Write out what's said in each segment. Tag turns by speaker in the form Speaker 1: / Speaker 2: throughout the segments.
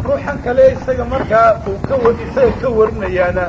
Speaker 1: ruuxan kale isaga markaa uu ka wa isaga ka warinayaana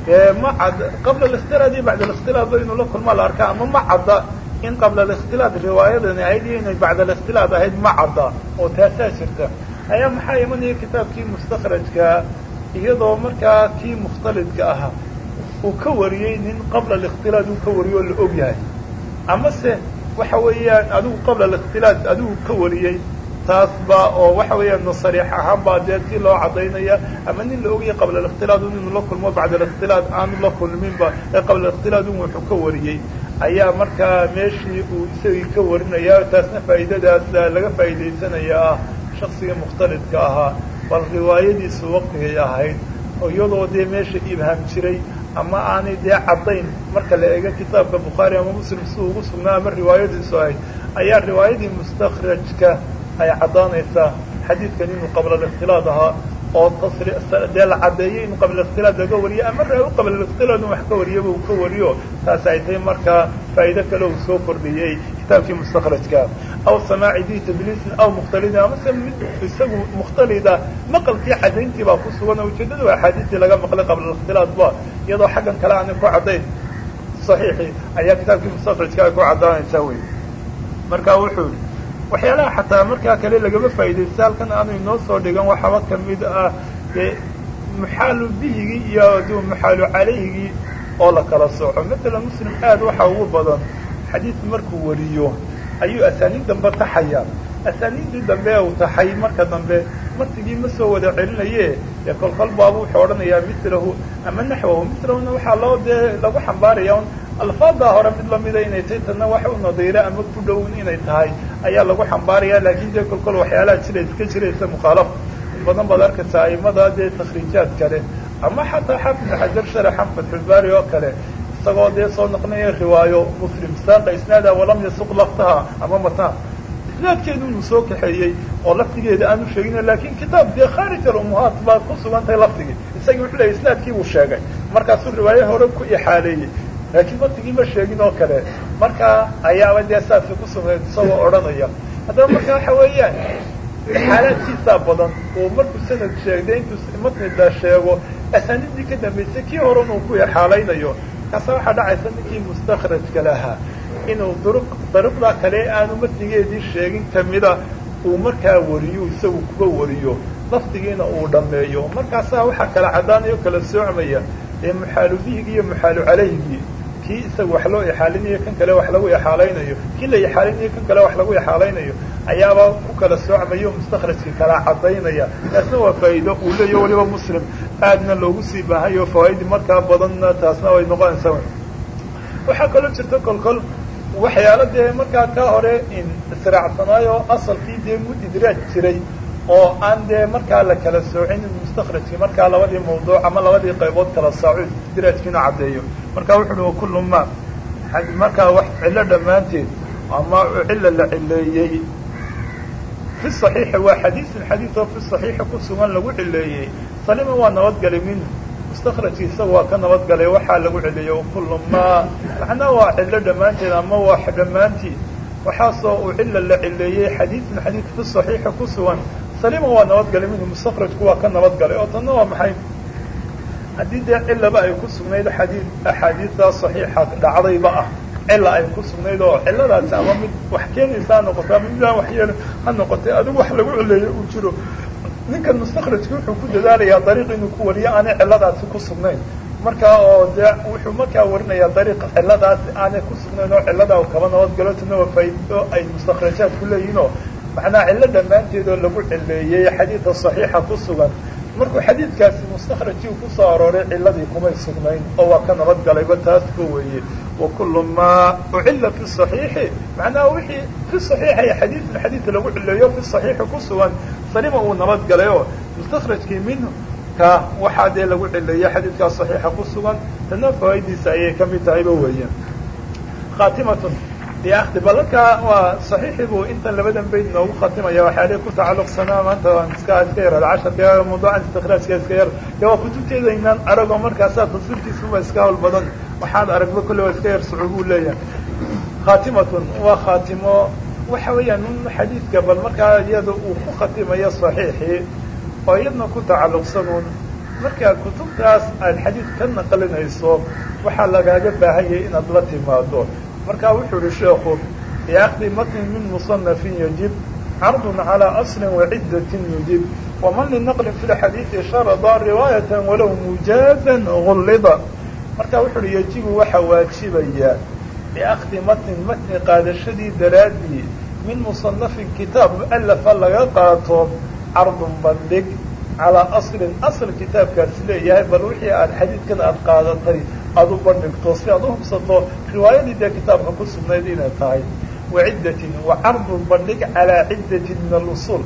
Speaker 1: ma cad qabla alikhtilaad iyo bacda alikhtilaad ba inuu la kulmaa la arkaa ama ma cadda in qabla alikhtilaad riwaayadani ahayd iyo inay bacda alikhtilaad ahayd ma cadda oo taasaa jirta ayaa maxaa imanaya kitaabkii mustakhrajka iyadoo markaa kii mukhtalidka ahaa uu ka wariyey nin qabla alikhtilaad uu ka wariyo oo la og yahay amase waxa weeyaan adigu qabla alikhtilaad adigu ka wariyey taas ba oo waxa weeyaan sariix ahaan baa dee si loo cadaynaya ama nin la ogyahay qabla alikhtilaad un inuu la kulmo bacda alikhtilaad aanu la kulminba ee qabla alikhtilaad un wuxuu ka wariyey ayaa markaa meeshii uu isagii ka warinaya taasna faa'iidadaas laga faa'iidaysanaya ah shaksiga mukhtalidka ahaa bal riwaayadiisu waqtigay ahayd oo iyadoo dee meesha ibham jiray ama aanay dee caddayn marka la eego kitaabka bukhaari ama muslim si ugu sugnaa ama riwaayadiisu ahayd ayaa riwaayadii mustakhrajka ay caddaanaysaa xadiidkan inuu qabla alikhtilaad ahaa oo tasri dee la caddeeyey in qabla alikhtilaad laga wariyo ama raawi qabla alikhtilaad in wax ka wariyaba uu ka wariyo taas ay tahay markaa faa'iido kale uu soo kordhiyey kitaabkii mustakhrajka aw samaaci di tadliisin aw mukhtalidin amase mid isagu mukhtalida maqalkii caddayntii baa ku sugan oo ujeeddada waa axaadiistii laga maqlay qabla alikhtilaad ba iyadoo xaggan kale aanay ku caddayn saxiixii ayaa kitaabkii mustakhrajka ay ku caddaanaysaa wey marka wuxuu yihi waxyaalaha xataa markaa kale lagama faa'iidaysta halkan aanu inoo soo dhigan waxaba kamid ah dee muxaalu bihigii iyo d muxaalu calayhigii oo la kala sooco matala muslim aad waxa ugu badan xadiid markuu wariyo ayuu asaaniid dambe taxaya asaaniiddii dambe uu taxay marka dambe martigii ma soo wada celinaye dee kolkol baaba wuxuu odhanayaa milahu ama naxwahu milahuna waxaa loo dee lagu xambaaraya un alfaaddaa hore mid lamida inay tahay tadna wax u nadiira ama ku dhown inay tahay ayaa lagu xambaaraya laakin dee kolkol waxyaalaha jira iska jiraysa mukhaalafa in badan baad arkaysa aimada dee takhriijaad kale ama xataa xaafid xajar sharaxan fatxulbaari oo kale isagoo dee soo naqnaya riwaayo muslim saaqa isnaada walam yasuq laftaha ama mataha isnaadkeedu inuu soo kaxeeyey oo laftigeeda aanu sheegin lakin kitaab dee khaarij alumuhaat baa ku sugan tahay laftigii isagii wuxuu leeyay isnaadkii buu sheegay markaasuu riwaaye hore ku ixaaleeyey laakiin laftigii ma sheegin oo kale marka ayaaba dee saasi ku sugnayd isagoo odhanaya haddaba marka waxa weeyaan xaalaadkiisaa badan oo markuu sanad sheegday intuu matnida sheego asaaniidii ka dambaysay kii horen uu ku exaalaynayo kaasa waxaa dhacaysa ninkii mustakhrajka lahaa inuu duruq dariiqda kale aanu matnigeedii sheegin kamida uu markaa wariyo isagu kuba wariyo lafdigiina uu dhameeyo markaasaa waxaa kala caddaanayo kala soocmaya ee muxaalu bihigi iyo muxaalu calayhigii kii isaga wax loo ixaalinayo kan kale wax lagu ixaalaynayo kii la ixaalinayo kan kale wax lagu ixaalaynayo ayaaba ku kala soocmayo mustakhrajka kala caddaynaya taasna waa faa'iido uu leeyaho waliba muslim aadna loogu sii baahayo fawaaidii markaa badanna taasna way noqonaysaa waxaa kaloo jirta kolkol waxyaalo dee markaa ka hore israacsanaayo asalkii dee mu idraaj jiray oo aan dee markaa la kala soocin mustakhrajkii markaa labadii mawduuc ama labadii qaybood kala saaco idraajkiina caddeeyo marka wuxu uhi wakullu ma markaa wax cillo dhammaanteed ama cilla la cileeyey fi صaxiixi waa xadiisun xadiis oo fi صaxiixi ku sugan lagu cileeyey salima waa nabadgalay minhu mustakhrajki isaga waa ka nabadgalay waxaa lagu cileeyey wakullu ma macnaha waa cillo dhammaanteed ama waa dhammaantii waxaasoo uu cilla la cileeyey xadiisun xadiis fi صaxiixi ku sugan salima waa nabadgalay minhu mustakhrajku waa ka nabadgalay oo tanna waa maxay haddii dee cilaba ay ku sugnayd xadii axaadiistaa صaxiixa dhacdayba ah cila ay ku sugnayd oo ciladaasi ama mid wax keenaysa ha noqoto ama midaan waxyeel ha noqotay adigu wax lagu cileeyo uu jiro ninkan mustakhrajki wuxuu ku dadaalayaa dariiq inuu ku wariyo aanay ciladaasi ku sugnayn markaa oo dee wuxuu markaa warinayaa dariiq ciladaasi aanay ku sugnayn oo ciladaa kaba nabadgalo tana waa faa'ido ay mustakhrajaad ku leeyihin oo macnaha cillo dhammaanteed oo lagu cileeyey xadiida صaxiixa ku sugan markuu xadiidkaasi mustakhrajkii ku soo arooray ciladii kumay sugnayn oo waa ka nabadgalayba taas ba weeye wakulu ma ucila fi صaxiixi macnaha wixii fi صaxiixa iyo xadiidun xadiidka lagu cileeyo fi صaxiixi ku sugan salima uu nabadgalay oo mustakhrajkii minhu ka waxaa dee lagu cileeyey xadiidkaa صaxiixa ku sugan tana fawaa'idiisa ayay kamid tahayba weeye khatimatun biakdi balankaa waa صaxiixii buu intan labadan bayd noogu khatimaya waxyaalihi ku tacalluqsanaa maanta waan iska iska yar casharka mawduucan istikraajka iska yar de waa kutubteeda inaan arago markaasaa tafsiirkiisuba iska hawl badan waxaan aragba kolle waa iska yar sucuubuu leeyahay khatimatun waa khaatimo waxa weeyaan un xadiidka bal markaa iyada uu ku khatimayo صaxiixii oo iyadna ku tacalluqsanuun markaa kutubtaas aad xadiid ka naqlinayso waxaa lagaaga baahan yahay inaad la timaado markaa wuxuu uhi sheekhu biakdi matnin min musanafin yajib cardun calaa aslin waciddatin yujib waman linaqlin fi lxadiidi sharada riwaayatan walow mujaazan gullida marka wuxu uhi yajibu waxaa waajibaya biakdi matnin matni qaadashadii daraaddii min musanafin kitaab mu'alafa laga qaato cardun bandhig calaa aslin asl kitaabkaasi leeyahay bal wixii aad xadiidkan aad qaadatay aada u bandhigto si aad u hubsato riwaayadii dee kitaabka ku sugnayd inay tahay waciddatin wa cardun bandhig calaa ciddatin min alusuul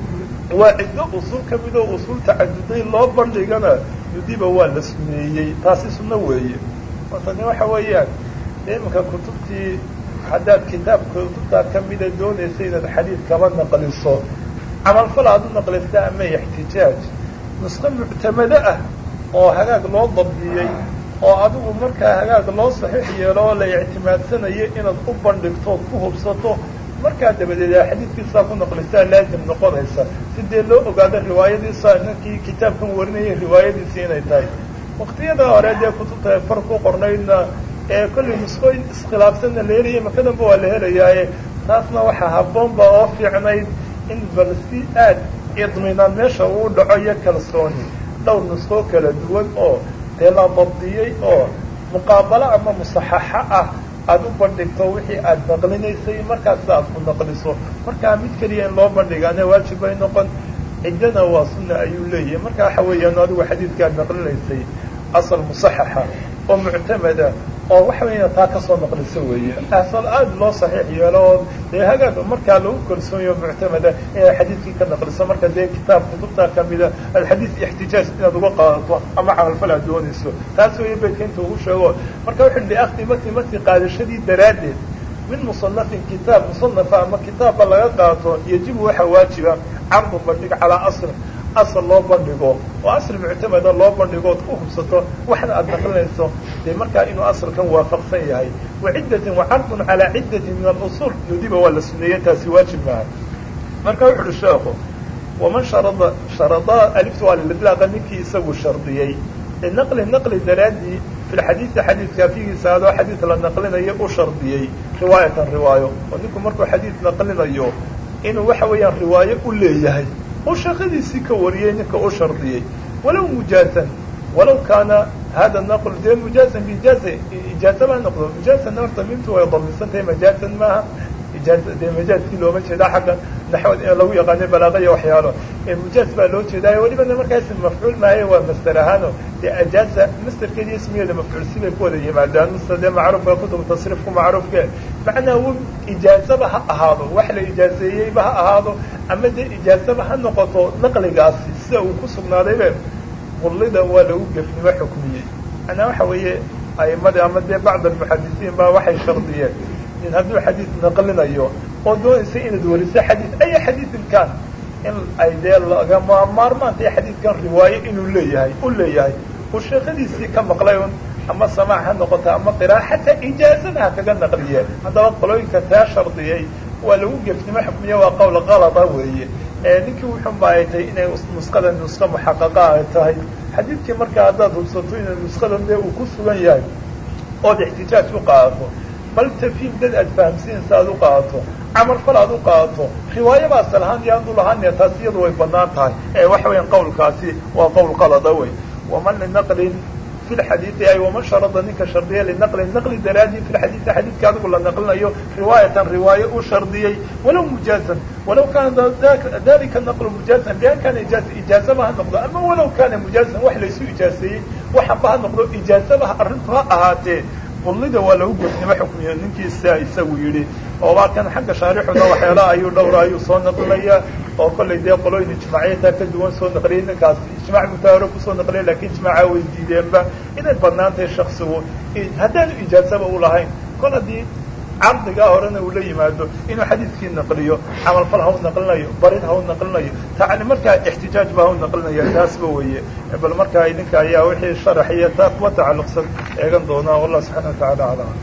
Speaker 1: waa ciddo usuul ka midoo usuul tacaduday loo bandhigana yudiba waa la suneeyey taasi sunno weeye tani waxa weeyaan iminka kutubtii haddaad kitaabka kutubtaa kamida doonaysa inaad xadiid kaba naqliso camalfal aad u naqlista ama ixtijaaj nusqo muctamado ah oo hagaag loo dabdiyey oo adigu markaa hagaag loo saxiix yeelo oo la ictimaadsanayo inaad u bandhigto ood ku hubsato markaa dabadeed a xadiidkiisaa ku naqlistaa laazim noqonaysa si dee loo ogaado riwaayadiisa ninkii kitaabkan warinayay riwaayadiisi inay tahay waktiyada hore dee kutubta far ku qornaydna ee kollay nusqooyin iskhilaafsanna la helaya makadanba waa la helayaaye taasna waxaa habboonba oo fiicnayd in bal si aad idminaan meesha uu dhaco iyo kalsooni dhowr nusqoo kala duwan oo dee la dabdiyey oo muqaabalo ama musaxaxo ah aada u bandhigto wixii aad naqlinaysay markaas aad ku naqliso markaa mid keliya in loo bandhigaana waajib bay noqon ciddana waa sunna ayuu leeyahay marka waxa weeyaan adigu xadiidka aad naqlinaysay asal musaxaxa oo muctamada oo waxa weya taa kasoo naqliso weeye asal aada loo saxiix yeelo oo dee hagaag markaa lagu kalsoonyo muctamada inaad xadiidkii ka naqliso marka dee kitaab kutubtaa kamida alxadiid ixtijaaj inaad uga qaadato ama camalfal aad doonayso taas weeye beydka inta ugu sheego marka wuxu biakdi matni matni qaadashadii daraaddeed min musanafin kitaab musanafa ama kitaabba laga qaato yajibu waxaa waajiba cardu bandhig calaa aslin asal loo bandhigo oo asl muctamada loo bandhigo ood ku hubsato waxna aada naqlinayso dee markaa inuu asalkan waafaqsan yahay waciddatin wacardun calaa ciddatin min alusuul nudiba waa la suneeyey taasi waajib maaha marka wuxu uhi sheekhu waman sharada sharada alifta waa lilidlaaqa ninkii isagu shardiyey linaqli naqli daraaddii fi lxadiidi xadiidka figiisa adoo xadiid la naqlinayo u shardiyey riwaayatan riwaayo oo ninku markuu xadiid naqlinayo inuu waxa weeyaan riwaayo u leeyahay oo shaqadiisii ka wariyey ninka u shardiyey walow mujaazan walow kaana hada naql dee mujaazan biijaaza ijaaza baa noqdo mujaazana horta mintu way damisan tahay majaazan maaha ijaaza dee majaazkii looma jeedaa xagga naxwad ee lagu yaqaanay balaaqaya waxyaalo mujaaz baa loo jeedaayo welibana markaas mafcuul maayo waa master ahaano dee ajaaza masterkeeda ismigeeda mafcuul sibay ku wada yimaadaan mase dee macruufka kutub tasriifku macruufke macnaa w ijaazaba ha ahaado wax la ijaazeeyeyba ha ahaado ama dee ijaazaba ha noqoto naqligaasi sida uu ku sugnaadaybe qullida waa lagu gefnimo xukmiyey macnaa waxa weeye a'imadii ama dee bacd almuxadisiin baa waxay shardiyeen in hadduu xadiid naqlinayo oo doonaysa inaad wariso xadiid aya xadiidin kaan in ay dee lagama maarmaantay xadiidkan riwaayo inuu leeyahay u leeyahay uu sheekadiisii ka maqlay un ama samaac ha noqoto ama qira'a xataa ijaazana ha kaga naqliye haddaba qolooyinka taa shardiyey waa lagu gefnimo xukmiye waa qowl kalada weeye ninkii wuxunba ay tahay inay nusqada nusqo muxaqaqa ay tahay xadiidkii markaa haddaad hubsato inay nusqadan dee uu ku sugan yahay ood ixtijaaj u qaadato bal tafiim dad aad fahamsiinaysa aad u qaadato camal fal aad u qaadato riwaayaba asal ahaan iyo aanu lahaanee taas iyadu way banaan tahay ee waxa weeyaan qawlkaasi waa qowl qalada wey waman linaqlin fi lxadiidi ay waman sharada ninka shardiya linaqlin naqli daraadii fi lxadiidi xadiidka adigu la naqlinayo riwaayatan riwaayo u shardiyey walow mujaazan walaw kaana dalika naqlu mujaazan bian kaana ijaaza ijaazaba ha noqdo ama walaw kaana mujaazan wax laysu ijaaseeyey waxanba ha noqdo ijaazaba arrintu ha ahaatee qullida waa lagu gefnimo xukmiyo ninkiisa isagu yidhi oo waa kan xagga shaarixuna waxyaalaha ayuu dhowra ayuu soo naqlinaya oo kollay dee qolooyin ijmaaciyataa ka duwan soo naqliyay ninkaas ijmaac mutaawiro kusoo naqliya lakin ijmaaca way diideenba inay badnaan tahay shaksigu haddaanu ijaazaba u lahayn kol haddii cardigaa horena uu la yimaado inuu xadiidkii naqliyo camalfal ha u naqlinayo barid ha u naqlinayo tani markaa ixtijaaj ba ha u naqlinaya taasba weeye bal markaa idinka ayaa wixii sharax iyo taa kuwa tacalluqsan eegan doonaa wallah subxana wa tacala aclam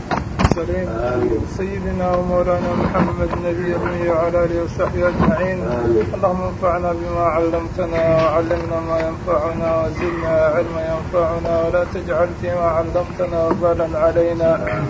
Speaker 1: المرسلين سيدنا ومولانا محمد النبي الأمي وعلى آله وصحبه أجمعين اللهم انفعنا بما علمتنا وعلمنا ما ينفعنا وزدنا علما ينفعنا ولا تجعل فيما علمتنا وبالا علينا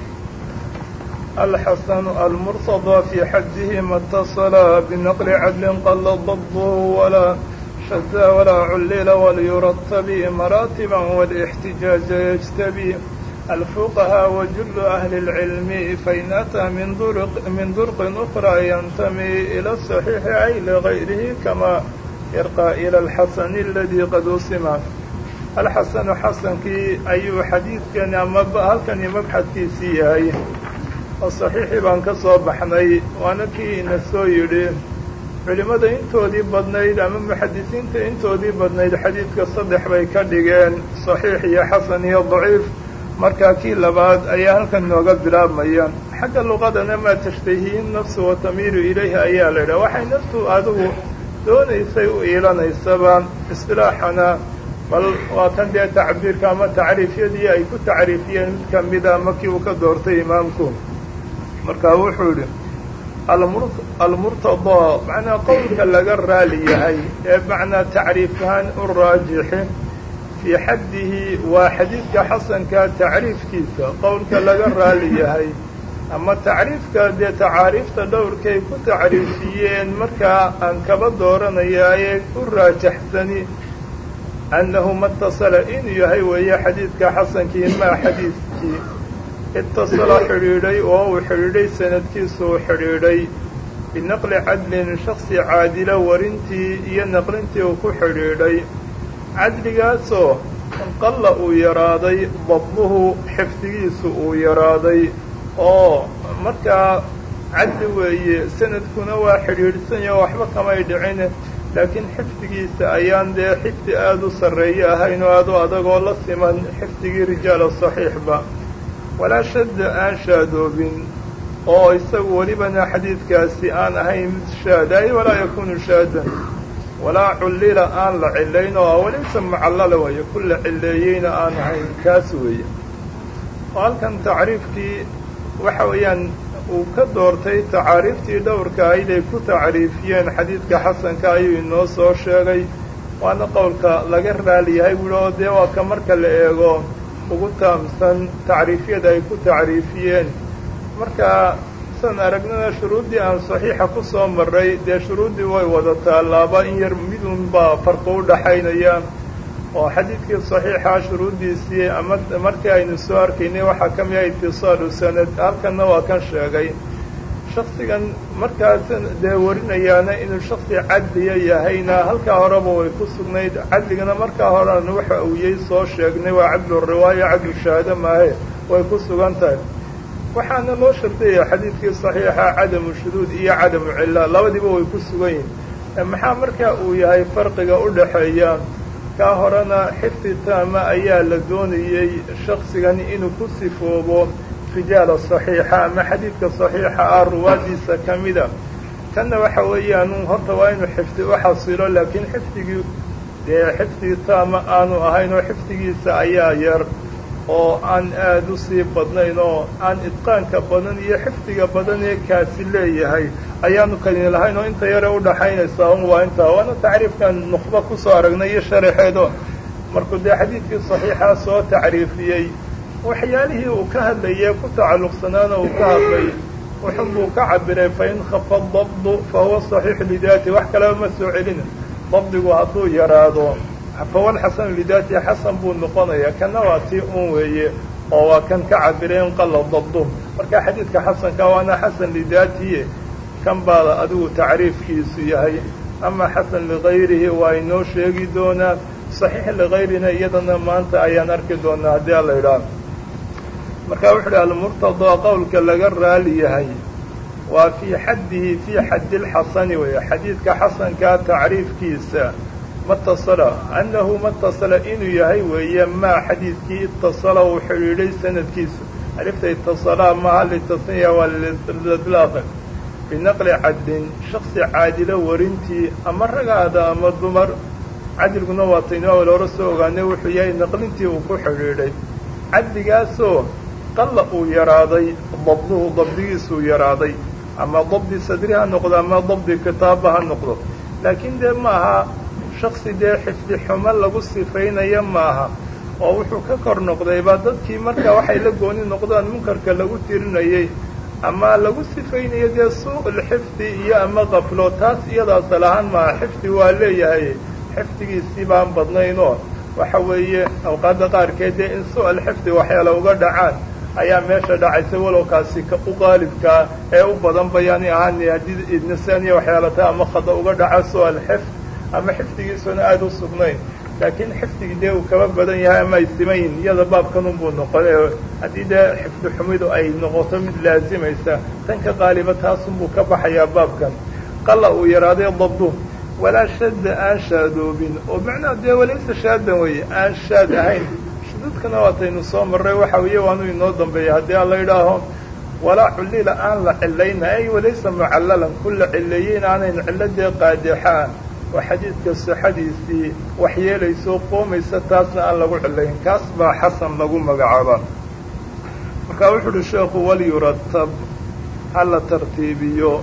Speaker 1: الحسن المرتضى في حده ما اتصل بنقل عدل قل ضبه ولا شذ ولا علل وليرتب مراتبا والاحتجاج يجتبي الفقهاء وجل أهل العلم فإن أتى من درق, من درق أخرى ينتمي إلى الصحيح أي لغيره كما يرقى إلى الحسن الذي قد أسم الحسن حسن كي أي حديث كان هل كان مبحث كي سيهاي الصحيح بان كسو بحني وانا كي نسو يري culimada intoodii badnayd ama muxadisiinta intoodii badnayd xadiidka saddex bay ka dhigeen saxiix iyo xasan iyo daciif markaa kii labaad ayaa halkan nooga bilaabmayaan xagga luqadana maa tashtahiin nafsu wa tamiilu ilayhi ayaa la yidhaha waxay naftu adigu doonaysay u iilanaysaba istilaaxana bal waa kan dee tacbiirka ama tacriifyadii ay ku tacriifiyeen mid kamida markii uu ka doortay imaamku markaa wuxuu yidhi almurtadaa macnaa qowlka laga raali yahay ee macnaa tacriifkahaan u raajixi fii xaddihi waa xadiidka xasanka tacriifkiisa qowlka laga raali yahay ama tacriifka dee tacaariifta dhowrkay ku tacriifiyeen markaa aan kaba dooranayaaye u raajaxsani annahu matasala inuu yahay weeye xadiidka xasankii maa xadiidkii itasala xidhiidhay oo uu xidhiidhay sanadkiisu uu xidhiidhay binaqli cadlin shaksi caadila warintii iyo naqlintii uu ku xidhiidhay cadligaasoo qalla uu yaraaday dabduhu xifdigiisu uu yaraaday oo markaa cadli weeye sanadkuna waa xidhiidhsanya waxba kamay dhicin laakiin xifdigiisa ayaan dee xifdi aada u sarreeye ahayn oo aada u adagoo la siman xifdigii rijaala saxiixba walaa shadda aan shaadoobin oo isagu welibana xadiidkaasi aan ahayn mid shaadaay walaa yakunu shaadan walaa cullila aan la cilayn oo walaysa mucallala weeye ku la cileeyeyna aan ahayn kaas weeye oo halkan tacriifkii waxa weeyaan uu ka doortay tacaariiftii dhowrka ayd ay ku tacriifiyeen xadiidka xasanka ayuu inoo soo sheegay waana qowlka laga raali yahay buuhi oo dee waa ka marka la eego ugu taamsan tacriifyada ay ku tacriifiyeen marka san aragnana shuruuddii aan saxiixa ku soo marray dee shuruuddii way wadataa laaba in yar midun baa farqi u dhaxaynaya oo xadiidkii saxiixa shuruuddiisii ama markii aynu soo arkaynay waxaa ka mid ah itisaalu sanad halkanna waa kan sheegay shaksigan markaas dee warinayaana inuu shaksi cadliya yahayna halkaa horeba way ku sugnayd cadligana markaa horean waxa uuyey soo sheegnay waa cadlu riwaaya cadlu shahaado maahe way ku sugan tahay waxaana loo shardiyaya xadiidkii saxiixa cadamu shuduud iyo cadamu cilla labadiiba way ku sugan yihin maxaa markaa uu yahay farqiga u dhaxeeya kaa horena xifdi taama ayaa la doonayey shaksigan inuu ku sifoobo rijaala saxiixa ama xadiidka saxiixa ah ruwaadiisa ka mida kanna waxa weeyaan horta waa inuu xifdi u xasilo laakiin xifdigii dee xifdi taama aanu ahayn oo xifdigiisa ayaa yar oo aan aada u sii badnayn oo aan idqaanka badan iyo xifdiga badan ee kaasi leeyahay ayaanu kalini lahayn oo inta yare udhaxaynaysaa un waa intaa waana tacriifkan nuqba kusoo aragnay iyo sharaxeedo markuu dee xadiidkii saxiixa soo tacriifiyey waxyaalihii uu ka hadlayay ku tacalluqsanaana uu ka hadlay wuxun buu ka cabiray fain khafa dabdu fahuwa saxiixu lidaati wax kaleba ma soo celina dabdigu hadduu yaraado fahuwa alxasanu lidaati xasan buu noqonayaa kana waa tii un weeye oo waa kan ka cabiray in qalla dabdu marka xadiidka xasanka waana xasan lidaatiye kan baada adigu tacriifkiisu yahay ama xasan ligayrihi waa inoo sheegi doonaa saxiix ligayrina iyadana maanta ayaan arki doonaa haddii ala idhaah marka wuxu uhi almurtadaa qowlka laga raali yahay waa fii xaddihi fii xaddi lxasani weeye xadiidka xasankaa tacriifkiisa matasala annahu matasala inuu yahay weeye maa xadiidkii itasala uu xidhiidhay sanadkiisu alifta itasalaa maha litasniya waa lidlaaqi binaqli cadlin shaksi caadilo warintii ama ragaada ama dumar cadilguna waa taynaa loora soo ogaanay wuxuu yahay naqlintii uu ku xidhiidhay cadligaasoo qalla uu yaraaday dabduhu dabdigiisuu yaraaday ama dabdi sadri ha noqdo ama dabdi kitaaba ha noqdo laakiin dee maaha shaksi dee xifdi xumo lagu sifaynaya maaha oo wuxuu ka kor noqdayba dadkii marka waxay la gooni noqdaan munkarka lagu tirinayay ama lagu sifaynayo dee suuqulxifdi iyo ama qaflo taas iyadaas lahaan maaha xifdi waa leeyahay xifdigiisii baan badnaynoo waxa weeye awqaadda qaarkeed dee in su-alxifdi waxyaala uga dhacaan ayaa meesha dhacaysa walowkaasi u qaalibkaa ee u badan bayaani ahaan haddii idnisaaniya waxyaalata ama khada uga dhaca su-alxifd ama xifdigiisuna aada u sugnayn laakiin xifdigii dee uu kaba badan yahay ama ay simayin iyada baabkanunbuu noqon haddii dee xifdi xumidu ay noqoto mid laazimaysa tan ka qaaliba taasunbuu ka baxayaa baabkan qalla uu yaraaday dabdu walaa shadda aan shaadoobin oo macnaha dee walaysa shaadan weeye aan shaad ahayn shududkana waataynu soo marray waxa weeye waanu inoo dambeeya haddii aan la idhaaho walaa cullila aan la cilayna ay walaysa mucallalan ku la cileeyeyn aanayn cilladee qaadexa ah oo xadiidka sixadiisii waxyeelayso qoomaysa taasna aan lagu cilayn kaas baa xasan lagu magacaaba marka wuxu uhi sheekhu walyuratab ha la tartiibiyo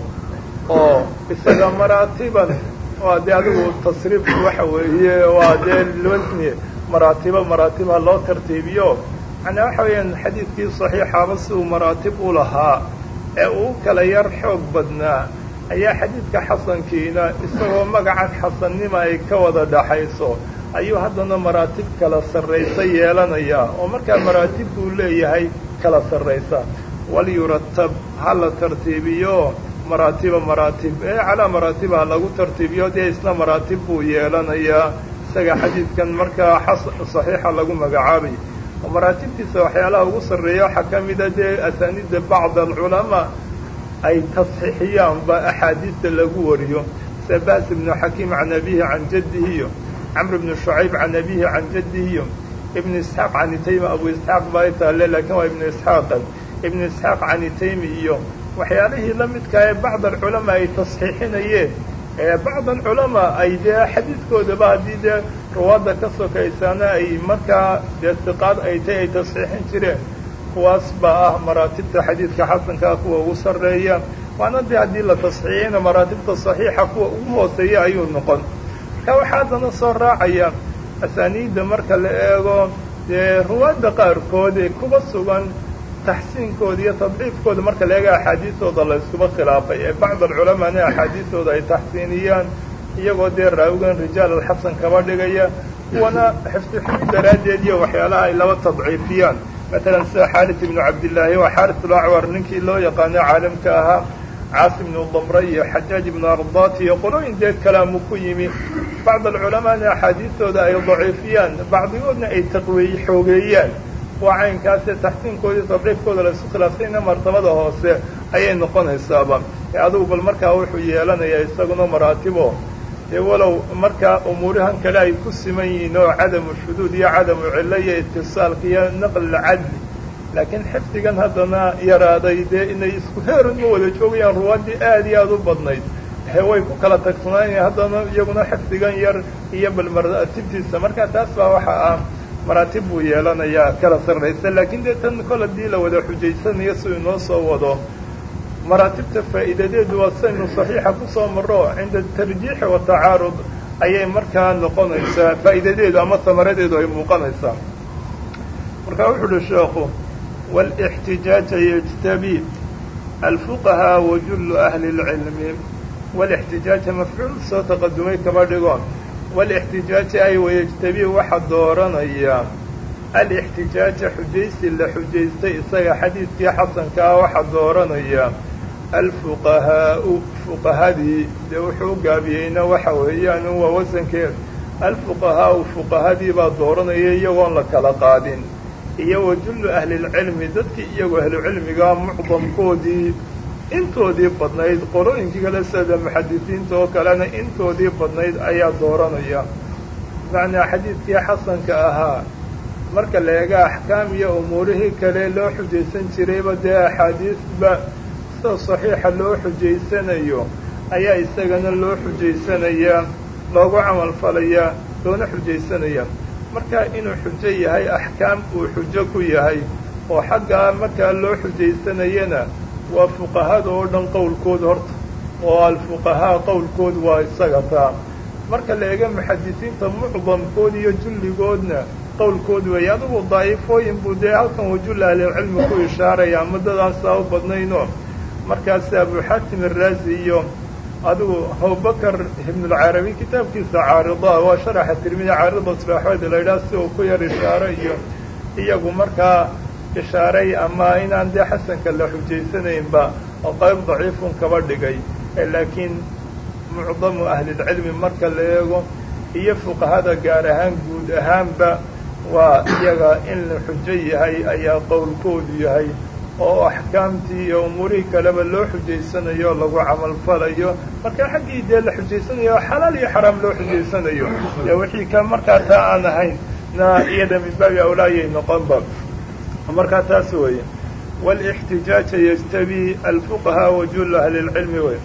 Speaker 1: oo isaga maraatiban waa dee adigu tasriifku waxa weeye waa dee lwasni maraatibo maraatib ha loo tartiibiyo macnaa waxa weeyaan xadiidkii saxiixaaba si uu maraatib u lahaa ee uu kala yar xoog badnaa ayaa xadiidka xasankiina isagoo magacan xasannima ay ka wada dhaxayso ayuu haddana maraatib kala sarraysa yeelanayaa oo markaa maraatib buu leeyahay kala sarraysa walyuratab ha la tartiibiyo maraatiba maraatib ee calaa maraatiba ha lagu tartiibiyo dee isna maraatib buu yeelanayaa isaga xadiidkan markaa saxiixa lagu magacaabay oo maraatibtiisa waxyaalaha ugu sarreeya waxaa ka mida dee asaaniidda bacd alculamaa ay tasxiixiyaanba axaadiista lagu wariyo sida bas ibnu xakiim can abihi can jaddihi iyo camr ibnu shucayb can abihi can jaddihi iyo ibnu isxaaq can itaymi abu isxaaq baa taale laakiin waa ibnu isxaaqan ibnu isxaaq can itaymi iyo waxyaalihii la midkaa ee bacd alculamaa ay tasxiixinayeen ee bacd alculamaa ay dee xadiidkoodaba haddii dee ruwaadda ka sokaysaana ay markaa dee siqaad ay tay ay tasxiixin jireen kuwaas baa ah maraatibta xadiidka xasankaa kuwa ugu sarreeya waana dee haddii la tasxiixiyana maraatibta saxiixa kuwa ugu hooseeya ayuu noqon marka waxaa haddana soo raacaya asaaniidda marka la eego dee ruwaadda qaarkood ee kuba sugan taxsiinkooda iyo tadciifkooda marka la eega axaadiistooda la iskuba khilaafay ee bacd alculamaana axaadiistooda ay taxsiiniyaan iyagoo dee raawigan rijaal alxasan kaba dhigaya kuwana xifdi xumid daraaddeed iyo waxyaalaha ay laba tadciifiyaan matalan sida xaaris ibnu cabdillaahi waa xaaris ulacwar ninkii loo yaqaano caalamka ahaa caasi ibnu damre iyo xajaaj ibnu ardaat iyo qolooyin dee kalaamu ku yimi bacd alculamaana axaadiistooda ay daciifiyaan bacdigoodna ay taqweey xoogeeyaan waa caynkaasee taxsiinkoodii tadciifkooda la isku khilaafsayna martabada hoose ayay noqonaysaaba adigu bal markaa wuxuu yeelanayaa isaguna maraatibo dee walow markaa umuurihan kale ay ku siman yihiin oo cadamu shuduud iyo cadamu cillo iyo itisaalka iyo naql cadli laakiin xifdigan haddana yaraaday dee inay isku heerun ma wada joogayaan ruwaaddii aad iyo aada u badnayd he way ku kala tagsanaanaya haddana iyaguna xifdigan yar iyo bal maraatibtiisa marka taas baa waxa ah maraatib buu yeelanayaa kala sarraysa laakiin dee tan kol haddii la wada xujaysanayo si inoo soo wado maraatibta faa'iidadeedu waa saynu saxiixa ku soo marro cinda tarjiixi wa tacaarud ayay markaa noqonaysaa faa'iidadeedu ama samaradeedu ay muuqanaysaa marka wuxu uhi sheekhu wاlاxtijaaja yجtabi alfuqahaa wajullu ahli اlcilmi wاlاxtijaaja mafcuul soo taqadumay kaba dhigoon wاlاxtijaaja ay wayجtabi waxa dooranaya alاxtijaaja xujaysi la xujaystay isaga xadiidkii xasanka ah waxa dooranaya alfuqahaau fuqahadii dee wuxuu u gaabiyeyna waxa weeyaan waa wasankeed alfuqahaau fuqahadii baa dooranaya iyagoon la kala qaadin iyo wajullu ahlilcilmi dadkii iyagoo ahlucilmiga mucdamkoodii intoodii badnayd qolooyinkii kale sida muxadisiinta oo kalena intoodii badnayd ayaa dooranaya macnaa xadiidkii xasanka ahaa marka la eega axkaam iyo umuurihii kale loo xujaysan jirayba dee axaadiisba sida saxiixa loo xujaysanayo ayaa isagana loo xujaysanayaa loogu camalfalayaa loona xujaysanaya marka inuu xujo yahay axkaam uu xujo ku yahay oo xaggaa markaa loo xujaysanayana waa fuqahada oo dhan qowlkooda horta oo alfuqahaa qowlkood waa isaga taa marka la eega muxadisiinta mucdamkood iyo julligoodna qowlkood weeye adigu daa'ifooyin buu dee halkan wajull ahlilcilmi ku ishaaraya muddadaasaa u badnayno markaas abu xaatim araazi iyo adigu abubakar ibnulcarabi kitaabkiisa caarida waa sharaxa tirmidi caaridatulaxwed la yidhaha si uu ku yar ishaaro iyo iyagu markaa ishaaray ama inaan dee xasanka la xujaysanaynba oo qayb daciifun kaba dhigay laakiin mucdamu ahlilcilmi marka la eego iyo fuqahada gaar ahaan guud ahaanba waa iyaga in la xujo yahay ayaa qowlkoodu yahay oo axkaamtii iyo umuurihii kaleba loo xujaysanayo lagu camalfalayo marka xaggii dee la xujaysanayo xalaal iyo xaraam loo xujaysanayo ee wixii ka markaa taa aan ahayn na iyada min baabi awlaayay noqonba markaa taas weeye wاlاxtijaaja yjtabi alfuqahaa wajull ahli اlcilmi wey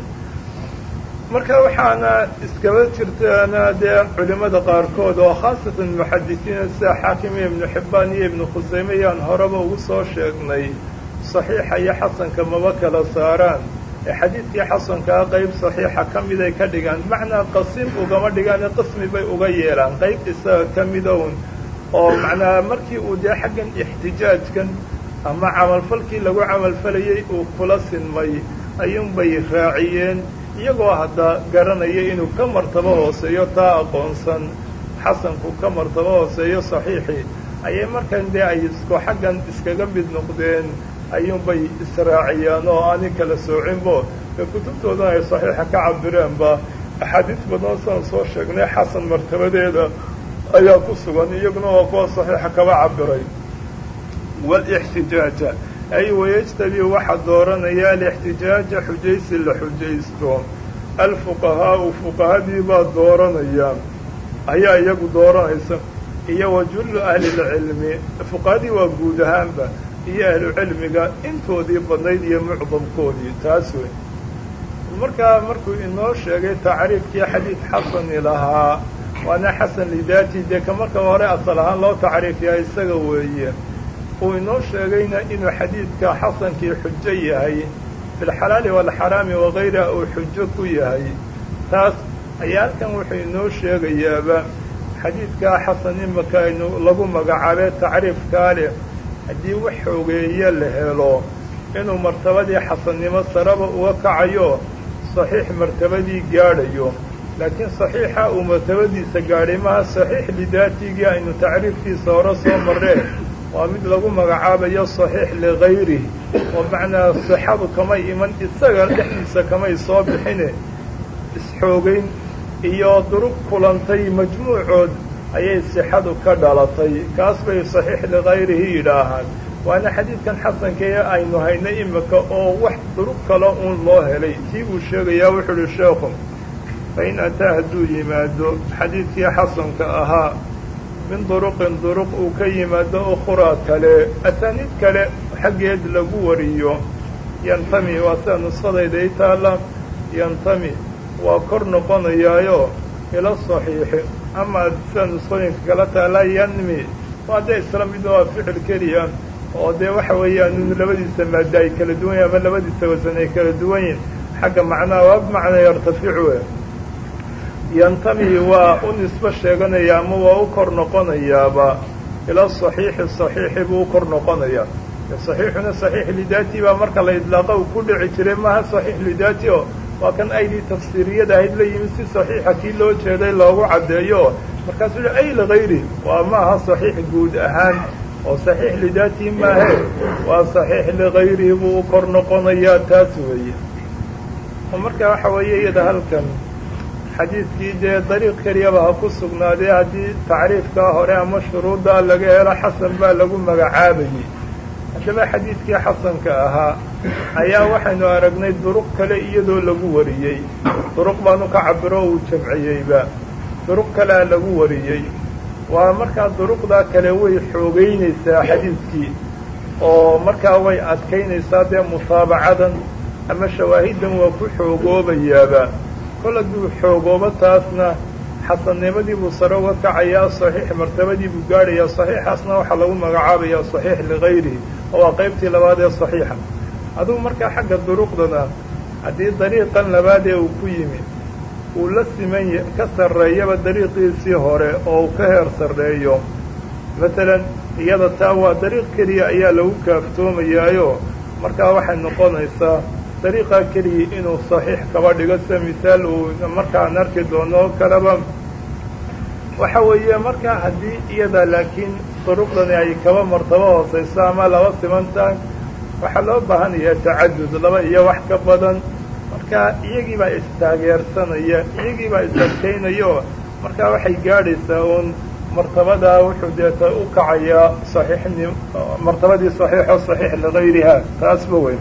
Speaker 1: marka waxaana iskaba jirtaana dee culimada qaarkood oo khaasatan muxadisiina sida xaakim iyo ibnu xibbaan iyo ibnu khusayme yaan horeba ugu soo sheegnay saxiixa iyo xasanka maba kala saaraan ee xadiidkii xasankaa qayb saxiixa ka miday ka dhigaan macnaa qasim ugama dhigaane qismi bay uga yeelaan qayb isaga ka midown oo macnaa markii uu dee xaggan ixtijaajkan ama camalfalkii lagu camalfalayay uu kula sinmay ayuunbay raaciyeen iyagoo hadda garanaya inuu ka martabo hooseeyo taa aqoonsan xasanku ka martabo hooseeyo saxiixii ayay markan dee ay isku xaggan iskaga mid noqdeen ayuunbay israaciyaan oo aanay kala soocinbo ee kutubtoodana ay saxiixa ka cabireenba axaadiis badan saan soo sheegnay xasan martabadeeda ayaa ku sugan iyaguna waa kuwa saxiixa kaba cabiray wاlاxtijaaja ay wayajtabi waxaa dooranaya alاxtijaaja xujaysi la xujaysto alfuqahaau fuqahadii baa dooranaya ayaa iyagu dooranaysa iyo wajullu ahli اlcilmi fuqahadii waa guud ahaanba iyo ahlucilmiga intoodii badnayd iyo mucdamkoodii taas wey markaa markuu inoo sheegay tacriifkii xadiid xasani lahaa waana xasan lidaati dee ka marka hore asal ahaan loo tacriifiyaa isaga weeye uu inoo sheegayna inuu xadiidka xasankii xujo yahay filxalaali waalxaraami wakayriha uu xujo ku yahay taas ayaa halkan wuxuu inoo sheegayaaba xadiidkaa xasan imaka aynu lagu magacaabee tacriifkaa leh haddii wax xoogeeye la helo inuu martabadii xasannimo saraba uga kacayo saxiix martabadii gaadhayo laakiin saxiixa uu martabadiisa gaadhay maha saxiix lidaatigii aynu tacriifkiisa hore soo marree waa mid lagu magacaabayo saxiix ligayrihi oo macnaa sixadu kamay iman isaga dhexdiisa kamay soo bixine isxoogeyn iyo durug kulantay majmuucood ayay sixadu ka dhalatay kaas bay saxiix ligayrihi yidhaahaan waana xadiidkan xasankee aynu haynay imika oo wax durug kale uun loo helay tii uu sheegayaa wuxuu uhi sheekhu fain ataa hadduu yimaado xadiidkii xasanka ahaa min duruqin duruq uu ka yimaado ukhraa kale asaaniid kale xaggeed lagu wariyo yantami waa sida nuskhadayda i taalla yantami waa kor noqonayaayo ila saxiixi ama sida nuskhooyinka kala taalla yanmi waa dee isla mid waa ficil keliya oo dee waxa weeyaan in labadiisa maada ay kala duwan yihin ama labadiisa wasan ay kala duwan yihin xagga macnaha waa bimacnaa yartaficu yantami waa u nisbo sheeganaya ama waa u kor noqonayaaba ila saxiixi saxiixi buu u kor noqonayaa saxiixuna saxiix lidaati baa marka la idlaaqa uu ku dhici jiray maaha saxiix lidaati oo waa kan aydii tafsiiriyada ahayd la yimid si saxiixa kii loo jeeday loogu caddeeyo markaasuu yihi ay ligayri waa maaha saxiix guud ahaan oo saxiix lidaati maahe waa saxiix ligayrihi buu u kor noqonayaa taas weeye marka waxa weeye iyada halkan xadiidkii dee dariiq keliyaba ha ku sugnaadee haddii tacriifkaa hore ama shuruuddaa laga helo xasan baa lagu magacaabayey haddaba xadiidkii xasanka ahaa ayaa waxaynu aragnay duruq kale iyadoo lagu wariyey duruq baanu ka cabiro uu jamciyeyba duruq kalea lagu wariyey waa markaa duruqdaa kale way xoogeynaysaa xadiidkii oo markaa way adkaynaysaa dee mutaabacadan ama shawaahidan waa ku xoogoobayaaba kol hadduu xoogoobo taasna xasannimadii buu sare uga kacayaa saxiix martabadii buu gaadhayaa saxiixaasna waxaa lagu magacaabayaa saxiix ligayrihi waa qaybtii labaad ee saxiixa adugu markaa xagga duruqdana haddii dariiqan labaad ee uu ku yimi uu la siman ka sarreeyaba dariiqiisii hore oo uu ka heer sarreeyo masalan iyada taa waa dariiq keliya ayaa lagu kaaftoomayaayo markaa waxay noqonaysaa dariiqaa keliya inuu saxiix kaba dhigo sida misaal uu markaan arki doono oo kaleba waxa weeye markaa haddii iyada laakiin duruqdani ay kaba martabo hoosayso ama laba siman tahay waxaa loo baahan yahay tacadud laba iyo wax ka badan marka iyagii baa istaageersanaya iyagii baa is-adkaynaya oo markaa waxay gaadhaysaa uun martabadaa wuxuu deeta u kacayaa saxiixni martabadii saxiixo saxiix ligayriha taasba weyn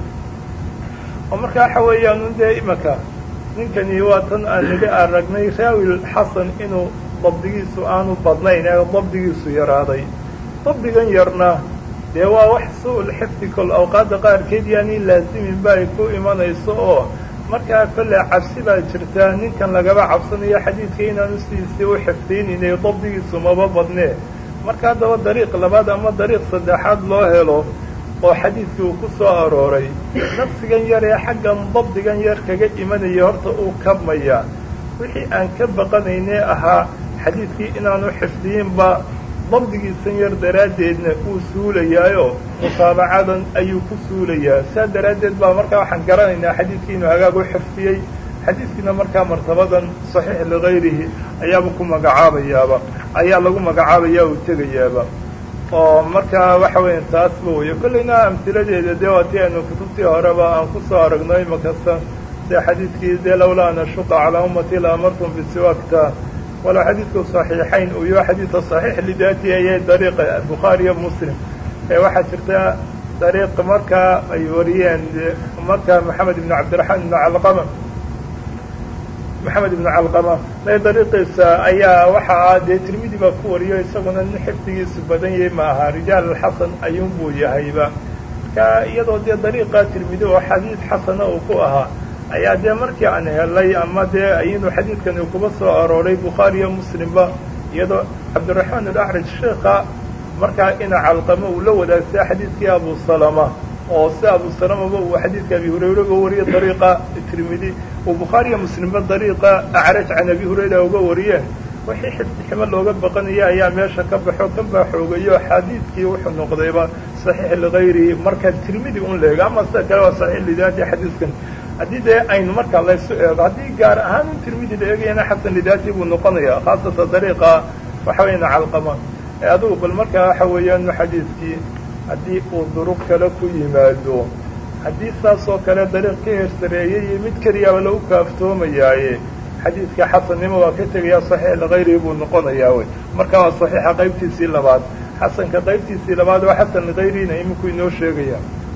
Speaker 1: oo marka waxa weeyaan un dee imaka ninkani waa tan aan nidhi aragnay raawil xasan inuu dabdigiisu aanu badnayn ee dabdigiisu yaraaday dabdigan yarna dee waa wax su-ul xifdi kol awqaadda qaarkeed yaani laasimin ba ay ku imanayso oo markaa kolle cabsi baa jirtaa ninkan lagaba cabsanayo xadiidka inaanu sidiisii u xifdiyninay dabdigiisu maba badnee marka haddaba dariiq labaad ama dariiq saddexaad loo helo oo xadiidkii uu ku soo arooray nafsigan yar ee xaggan dabdigan yar kaga imanaya horta uu kabmaya wixii aan ka baqanaynee ahaa xadiidkii inaanu xifdiyinba dabdigiisan yar daraaddeedna uu suulayaayo mutaabacadan ayuu ku suulayaa saa daraaddeed baa markaa waxaan garanaynaa xadiidkii inuu hagaag u xifdiyey xadiidkiina markaa martabadan saxiix ligayrihi ayaaba ku magacaabayaaba ayaa lagu magacaabaya uu tegayaaba oo markaa waxa weya taasba weyo kollayna amhiladeeda dee waa tii aynu kutubtii horeba aan kusoo aragno imakasta sida xadiidkii dee lawlaa an ashuqa calaa ummati la amartum bisiwaakta walow xadiidku صaxiixayn uu yaho xadiidka صaxiix lidaati ayay dariiqa bukhaariyo muslim ee waxaa jirta dariiq markaa ay wariyeen markaa maxamed ibn cabdiraxmaan ibn calqama maxamed ibn calqama may dariiqiisa ayaa waxa ah dee tirmidi baa ku wariyo isaguna nin xifdigiisu badan yahay ma aha rijaal alxasan ayuun buu yahayba marka iyadoo dee dariiqa tirmidi oo xadiid xasana uu ku ahaa ayaa dee markii aan helay ama dee iyadoo xadiidkani kuba soo arooray bukhaariyo muslimba iyadoo cabdiraxmaan alacraj sheekha markaa ina calqamo uu la wadaagtay xadiidkii abu salama oo si abu salamaba uu xadiidka abi hurayra uga wariyey dariiqa tirmidi uu bukhaariyo muslimba dariiqa acraj can abi hurayra uga wariyeen wixii xifdiximo looga baqanaya ayaa meesha ka baxo kan baa xoogayo xadiidkii wuxuu noqdayba saxiix ligayrihi markaa tirmidi un leega ama sida kale waa saxiix lidaati xadiidkan haddii dee aynu markaa laysu eego haddii gaar ahaan un tirmidi la eegayana xasan lidaati buu noqonaya khaasatan dariiqa waxa weyana calqama ee adugu bal markaa waxa weeyaan xadiidkii haddii uu duruq kale ku yimaado haddii saas oo kale dariiq ka hersareeyay iyo mid keliyaaba lagu kaaftoomayaaye xadiidka xasannimo waa ka tegaya saxiix ligayrihi buu noqonayaa wey marka waa saxiixa qaybtiisii labaad xasanka qaybtiisii labaad oo xasan ligayrihina iminku inoo sheegaya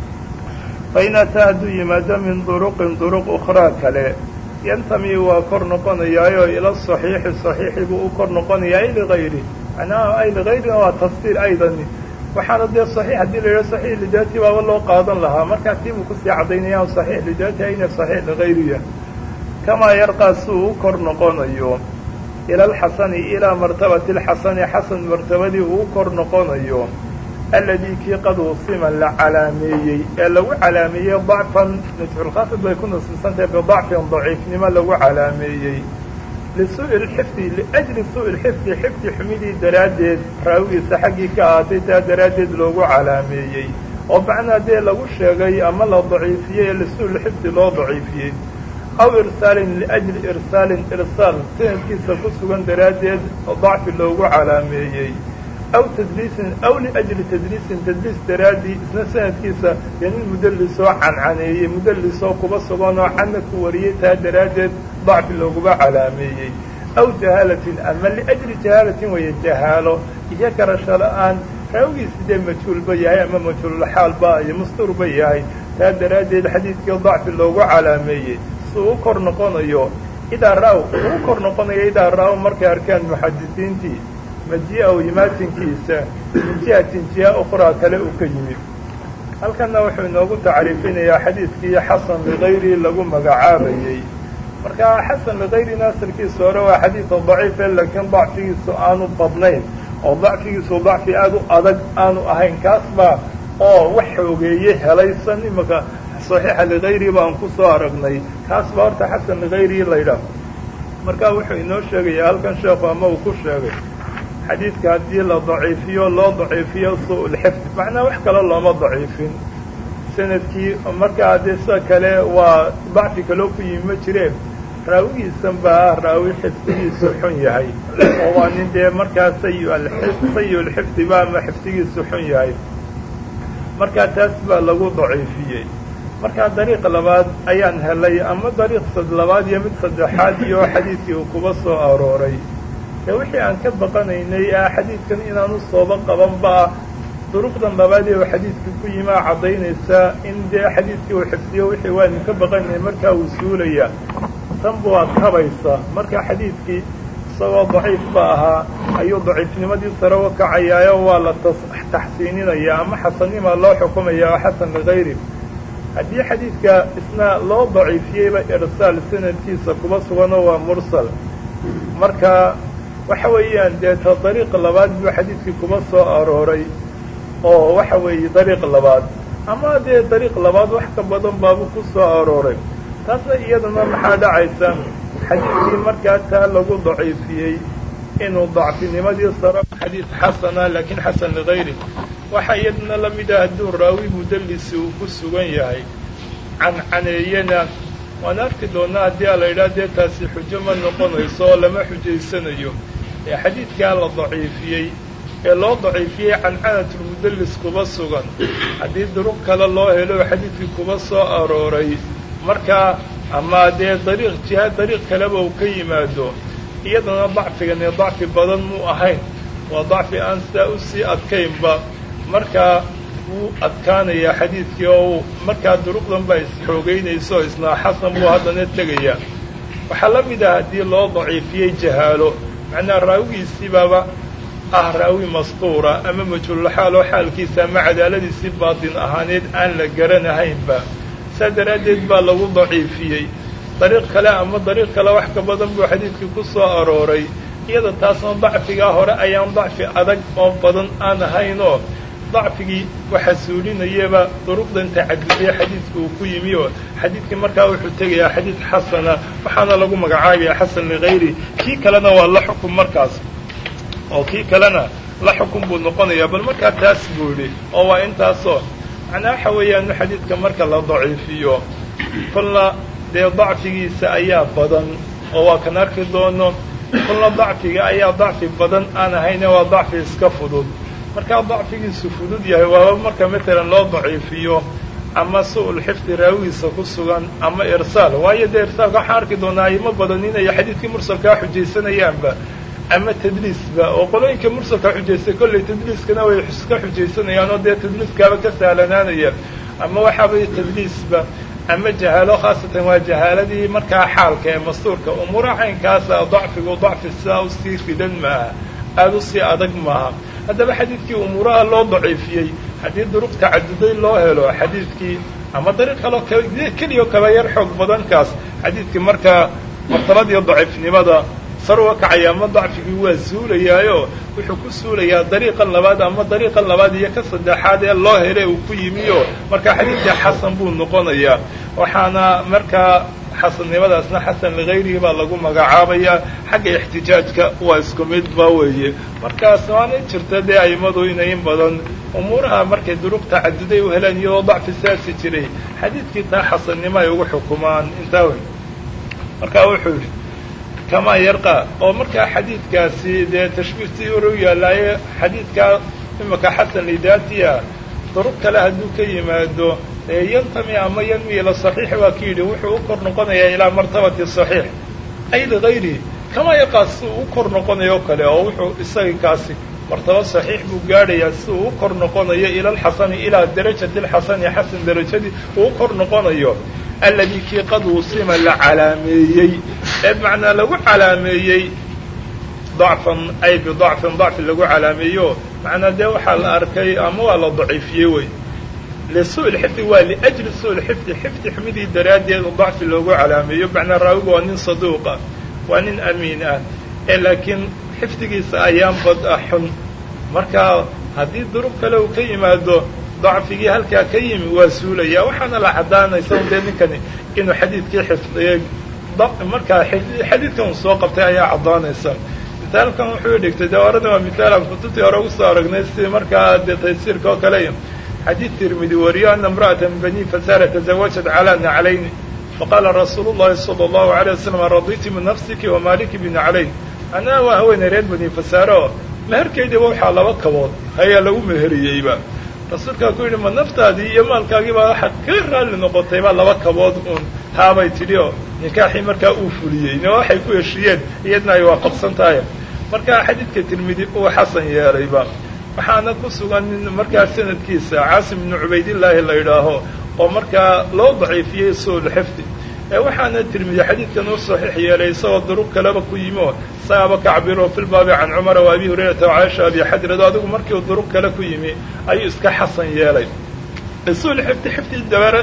Speaker 1: fain ataa hadduu yimaado min duruqin duruq ukhraa kale yantami waa kor noqonayaayo ila saxiixi saxiixi buu u kor noqonayaa ay ligayri macnaha ay ligayrina waa tafsiir aydani waxaana dee saxiix haddii la yidhaho saxiix lidaati baaba loo qaadan lahaa markaa tii buu kusii caddaynayaan saxiix lidaati ayna saxiix ligayriya kamaa yarqaa si uu u kor noqonayo ila alxasani ilaa martabati alxasani xasan martabadii uu u kor noqonayo alladii kii qad usima la calaameeyey ee lagu calaameeyey dacfan nusxulkhaafid bay ku nasibsantahay bidacfin daciifnimo lagu calaameeyey lisuu'i lxifdi liajli suu'i lxifdi xifdi xumidii daraaddeed raawigiisa xaggii ka ahaatay taa daraaddeed loogu calaameeyey oo macnaa dee lagu sheegay ama la daciifiyey ee lisuu'i lxifdi loo daciifiyey aw irsaalin liajli irsaalin irsaal sanadkiisa ku sugan daraaddeed dacfi loogu calaameeyey aw tadliisin aw liajli tadliisin tadliis daraaddii isna sanadkiisa dee nin mudallisoo cancaneeyey mudallisoo kuba sugan oo canna ku wariyey taa daraaddeed dacfi looguba calaameeyey aw jahaalatin ama liajli jahaalatin weeye jahaalo iyo garasho la-aan raawigiisi dee majhuulba yahay ama majhuulxaalba iyo mastuurba yahay taa daraaddeed xadiidkii dacfi loogu calaameeyey si uu kor noqonayo idaa ra-w uu kor noqonayo idaa ra-w markay arkaan muxadisiintii maji-aw imaatinkiisa min jihatin jiha ukhraa kale uu ka yimid halkanna wuxuu inoogu tacriifinayaa xadiidkii xasan ligayrihi lagu magacaabayey marka xasan ligayri naasirkiisa hore waa xadiida daciife laakiin dacfigiisu aanu badnayn oo dacfigiisu dacfi aada u adag aanu ahayn kaas baa oo wax xoogeeye helaysan imaka saxiixa ligayri baan ku soo aragnay kaas baa horta xasan ligayri laydhaah marka wuxuu inoo sheegaya halkan sheekhu ama uu ku sheegay xadiidka haddii la daciifiyo loo daciifiyo su-ulxifd macnaa wax kale looma daciifin sanadkii markaa dee sida kale waa dacfi kaloo ku yimi ma jireen raawigiisan baa ah raawi xifdigiisu xun yahay oo waa nin dee markaa sayi-ulxifdi ba ama xifdigiisu xun yahay markaa taas baa lagu daciifiyey markaa dariiq labaad ayaan helay ama dariiq labaad iyo mid saddexaad iyo xadiidkii uu kuba soo arooray ee wixii aan ka baqanaynay ah xadiidkan inaanu sooba qabanba duruqdan labaad ee uu xadiidka ku yimaa caddaynaysaa in dee xadiidkii uu xifdiyo wixii waanu ka baqanaynay markaa uu suulaya tan buaad kabaysa marka xadiidkii isagoo daciif ba ahaa ayuu daciifnimadii sare u kacayaayo waa la taxsiininaya ama xasannima loo xukumaya oo xasan ligayri haddii xadiidka isna loo daciifiyeyba irsaal sanadkiisa kuba suganoo waa mursal marka waxa weeyaan dee ta dariiq labaad buu xadiidkii kuba soo arooray oo waxa weeye dariiq labaad ama dee dariiq labaad wax ka badan baabu ku soo arooray taasna iyaduna maxaa dhacaysa xadiidkii markaa taa lagu daciifiyey inuu dacfinimadii saro xadiid xasana laakiin xasan ligayri waxaa iyaduna la mid ah hadduu raawi mudallisi uu ku sugan yahay cancaneeyana waan arki doonaa haddii a la yidhaha dee taasi xujo ma noqonayso oo lama xujaysanayo ee xadiidkaa la daciifiyey ee loo daciifiyey cancanatulmudallis kuba sugan haddii duruq kale loo helo xadiidkii kuba soo arooray markaa ama dee dariiq jiha dariiq kaleba uu ka yimaado iyadana dacfigani dacfi badan muu ahayn waa dacfi aan sidaa usii adkaynba markaa wuu adkaanayaa xadiidkii oo markaa duruqdan baa isxoogeynayso isnaa xasan buu haddana tegayaa waxaa la mid ah haddii loo daciifiyey jahaalo macnaa raawigiisiibaaba ah raawi mastuura ama majhuulxaal oo xaalkiisa ama cadaaladiisii baatin ahaaneed aan la garanahaynba saa daraaddeed baa lagu daciifiyey dariiq kale ama dariiq kale wax ka badan buu xadiidkii ku soo arooray iyada taasna dacfigaa hore ayaan dacfi adag oo badan aan ahaynoo dacfigii waxa suulinayaba duruqdan tacadudee xadiidka uu ku yimi oo xadiidkii markaa wuxuu tegayaa xadiid xasana waxaana lagu magacaabaya xasan ligayri kii kalena waa la xukun markaas oo kii kalena la xukun buu noqonayaa bal markaa taas buu yidhi oo waa intaasoo macnaa waxa weeyaan xadiidka marka la daciifiyo kolna dee dacfigiisa ayaa badan oo waa kan arki doono kolna dacfiga ayaa dacfi badan aan ahayne waa dacfi iska fudud markaa dacfigiisu fudud yahay waaba marka matalan loo daciifiyo ama su-ul xifdi raawigiisa ku sugan ama irsaal waayo dee irsaalka waxaan arki doonaa aymo badan inay xadiidkii mursalkaa xujaysanayaanba ama tadliisba oo qolooyinka mursalka xujaystay kollay tadliiskana way iska xujaysanayaan oo dee tadliiskaaba ka sahlanaanaya ama waxaabay tadliisba ama jahaalo khaasatan waa jahaaladii markaa xaalka ee mastuurka umuura caynkaasa dacfigu dacfi sidaa usii ridan maaha aada usii adag maaha haddaba xadiidkii umuuraha loo daciifiyey haddii duruq tacaduday loo helo xadiidkii ama dariiq kaloo keliyo kaba yar xoog badankaas xadiidkii markaa martabadii daciifnimada sar uga kacaya ama dacfigii waa suulayaayo wuxuu ku suulayaa dariiqan labaad ama dariiqan labaad iyo ka saddexaad ee loo hele uu ku yimiyo markaa xadiidkii xasan buu noqonayaa waxaana markaa xasannimadaasna xasan ligayrihi baa lagu magacaabayaa xagga ixtijaajka waa isku mid ba weeye markaas waana jirta dee aimadu inay in badan umuuraha markay duruq tacaduday u helaan iyadoo dacfi saasi jiray xadiidkii taa xasannimo ay ugu xukumaan intaa wey markaa wuxuu yidhi kamaa yarqa oo markaa xadiidkaasi dee tashbiihtii hore u yaallaaye xadiidkaa imaka xasan lidaatiya duruq kale hadduu ka yimaado yantami ama yanmi ila saxiix waa ki yidhi wuxuu u kor noqonayaa ilaa martabati saxiix ay ligayrihi kamaa yarqaa si uu u kor noqonayo kale oo wuxuu isaga kaasi martaba saxiix buu gaadhayaa si uu u kor noqonayo ila alxasani ilaa darajati alxasani xasan darajadii uu u kor noqonayo alladii kii qad wusima la calaameeyey ee macnaa lagu calaameeyey dacfan ay bidacfin dacfi lagu calaameeyo macnaa dee waxaa la arkay ama waa la daciifiyey wey lisu lxifdi waa liajli su lxifdi xifdi xumidii daraaddeed dacfi loogu calaameeyo macnaa raawigu waa nin saduuqa waa nin amiin ah ee laakiin xifdigiisa ayaan bad ah xun marka haddii duruq kale uu ka yimaado dacfigii halkaa ka yimi waa suulaya waxaana la caddaanaysa un dee ninkani inuu xadiidkii xifdiyey markaa xadiidkan uu soo qabtay ayaa caddaanaysa misaalkan wuxuu dhigtay dee orada waa misaalan kutubtii hore ugu soo aragnay sidii markaa dee taysiirka oo kale xadiid tirmidi wariyo ana imra'ata min bani fasara tazawajat calaa naclayni faqaala rasuulu llahi sala allahu alay wasalam raditi min nafsiki wamaaliki binaclayn anaa waa haweenay reer bani fasaare oo meherkaydiiba waxaa laba kabood ayaa lagu meheriyeyba rasuulkaa ku yidhi ma naftaadii iyo maalkaagiibaa waxaad ka raalli noqotayba laba kabood uun haabay tidhi oo nikaaxii markaa uu fuliyey ne waxay ku heshiiyeen iyadna ay waafaqsan tahay markaa xadiidka tirmidi uu xasan yeelayba waxaana ku sugan nin markaa sanadkiisa caasim ibnu cubaydillaahi la yidhaaho oo markaa loo daciifiyey suulxifdi ee waxaana tirmidi xadiidkan u saxiix yeelay isagoo duruq kaleba ku yimi oo isagaaba ka cabiro fi lbaabi can cumara wa abi hurayrata wacaaisha abi xadrado adigu markii uu duruq kale ku yimi ayuu iska xasan yeelay suulxifdi xifdi dabara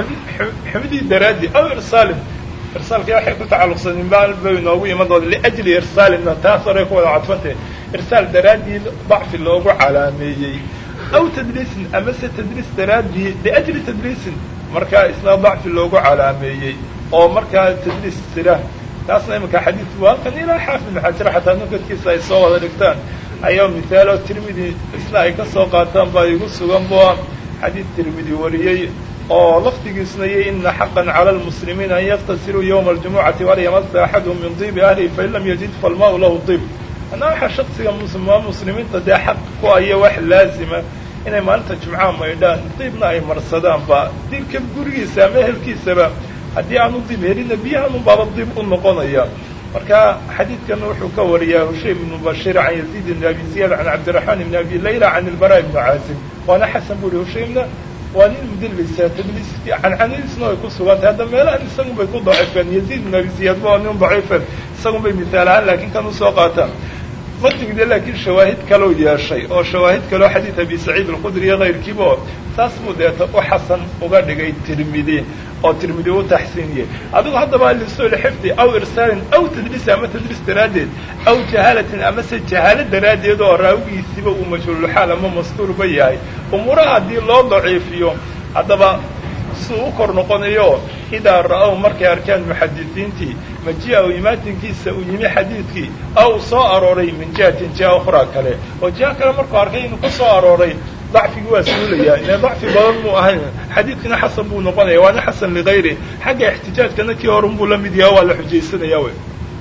Speaker 1: xifdii daraaddi aw irsaalin irsaalka waxay ku tacalluqsanin baal bay inoogu iman doona liajli irsaalinna taas horay ku wada cadfantay irsaal daraaddii dacfi loogu calaameeyey aw tadliisin amase tadliis daraaddii liajli tadliisin markaa isna dacfi loogu calaameeyey oo markaa tadliis jira taasna iminka xadiid waa kan ilaa xaafid ibn xajar xataa nukadkiisa ay soo wada dhigtaan ayaa misaalo tirmidi isna ay ka soo qaataan baa igu sugan bua xadiid tirmidi wariyey oo laftigiisuna iyo ina xaqan cala lmuslimiina an yaktasiruu yowma aljumucati walaa yamasa axaduhum min diibi ahlihi fain lam yajid falmaau lahu diib anaa waxaa shaksiga muslimaa muslimiinta dee xaq ku aya wax laazima inay maalinta jumcaha maydhaan diibna ay marsadaanba diibka gurigiisa ama ehelkiisaba haddii aanu diib helina biyahan unbaaba diib u noqonaya marka xadiidkan wuxuu ka wariyaa hushaym ibnu bashir can yaziid ibn abi ziyad can cabdiraxmaan ibn abi layla can ilbara ibnu caasim waana xasan bu uhi hushaymna waa nin mudalisa tadliis cancanadiisna way ku sugantay hadda meelahan isagun bay ku daciifeen yaziid ibn abi ziyad ba nin daciifen isagun bay misaal ahaan laakiin kan usoo qaataan matigde laakiin shawaahid kaloo yeeshay oo shawaahid kaloo xadiid abi saciid alkhudri iyo kayrkiiba oo saas buu deeta u xasan uga dhigay tirmidi oo tirmidi u taxsiiniyey adigu haddaba lisul xifdi aw irsaalin aw tadliis ama tadliis daraaddeed aw jahaalatin amase jahaalo daraaddeed oo raawigiisiba uu majhuululxaal ama mastuurba yahay umuuraha haddii loo daciifiyo haddaba suu u kor noqonayo idaa ra'ow markay arkaan muxadisiintii maji-a u imaatinkiisa uu yimi xadiidkii aw soo arooray min jihatin jiha ukhraa kale oo jiha kale markuu arkay inuu ka soo arooray dacfigi waa suulayaa ine dacfi badan muu ahayn xadiidkina xasan buu noqonaya waana xasan ligayri xagga ixtijaajkana kii horun buu la mid yaha waa la xujaysanaya wey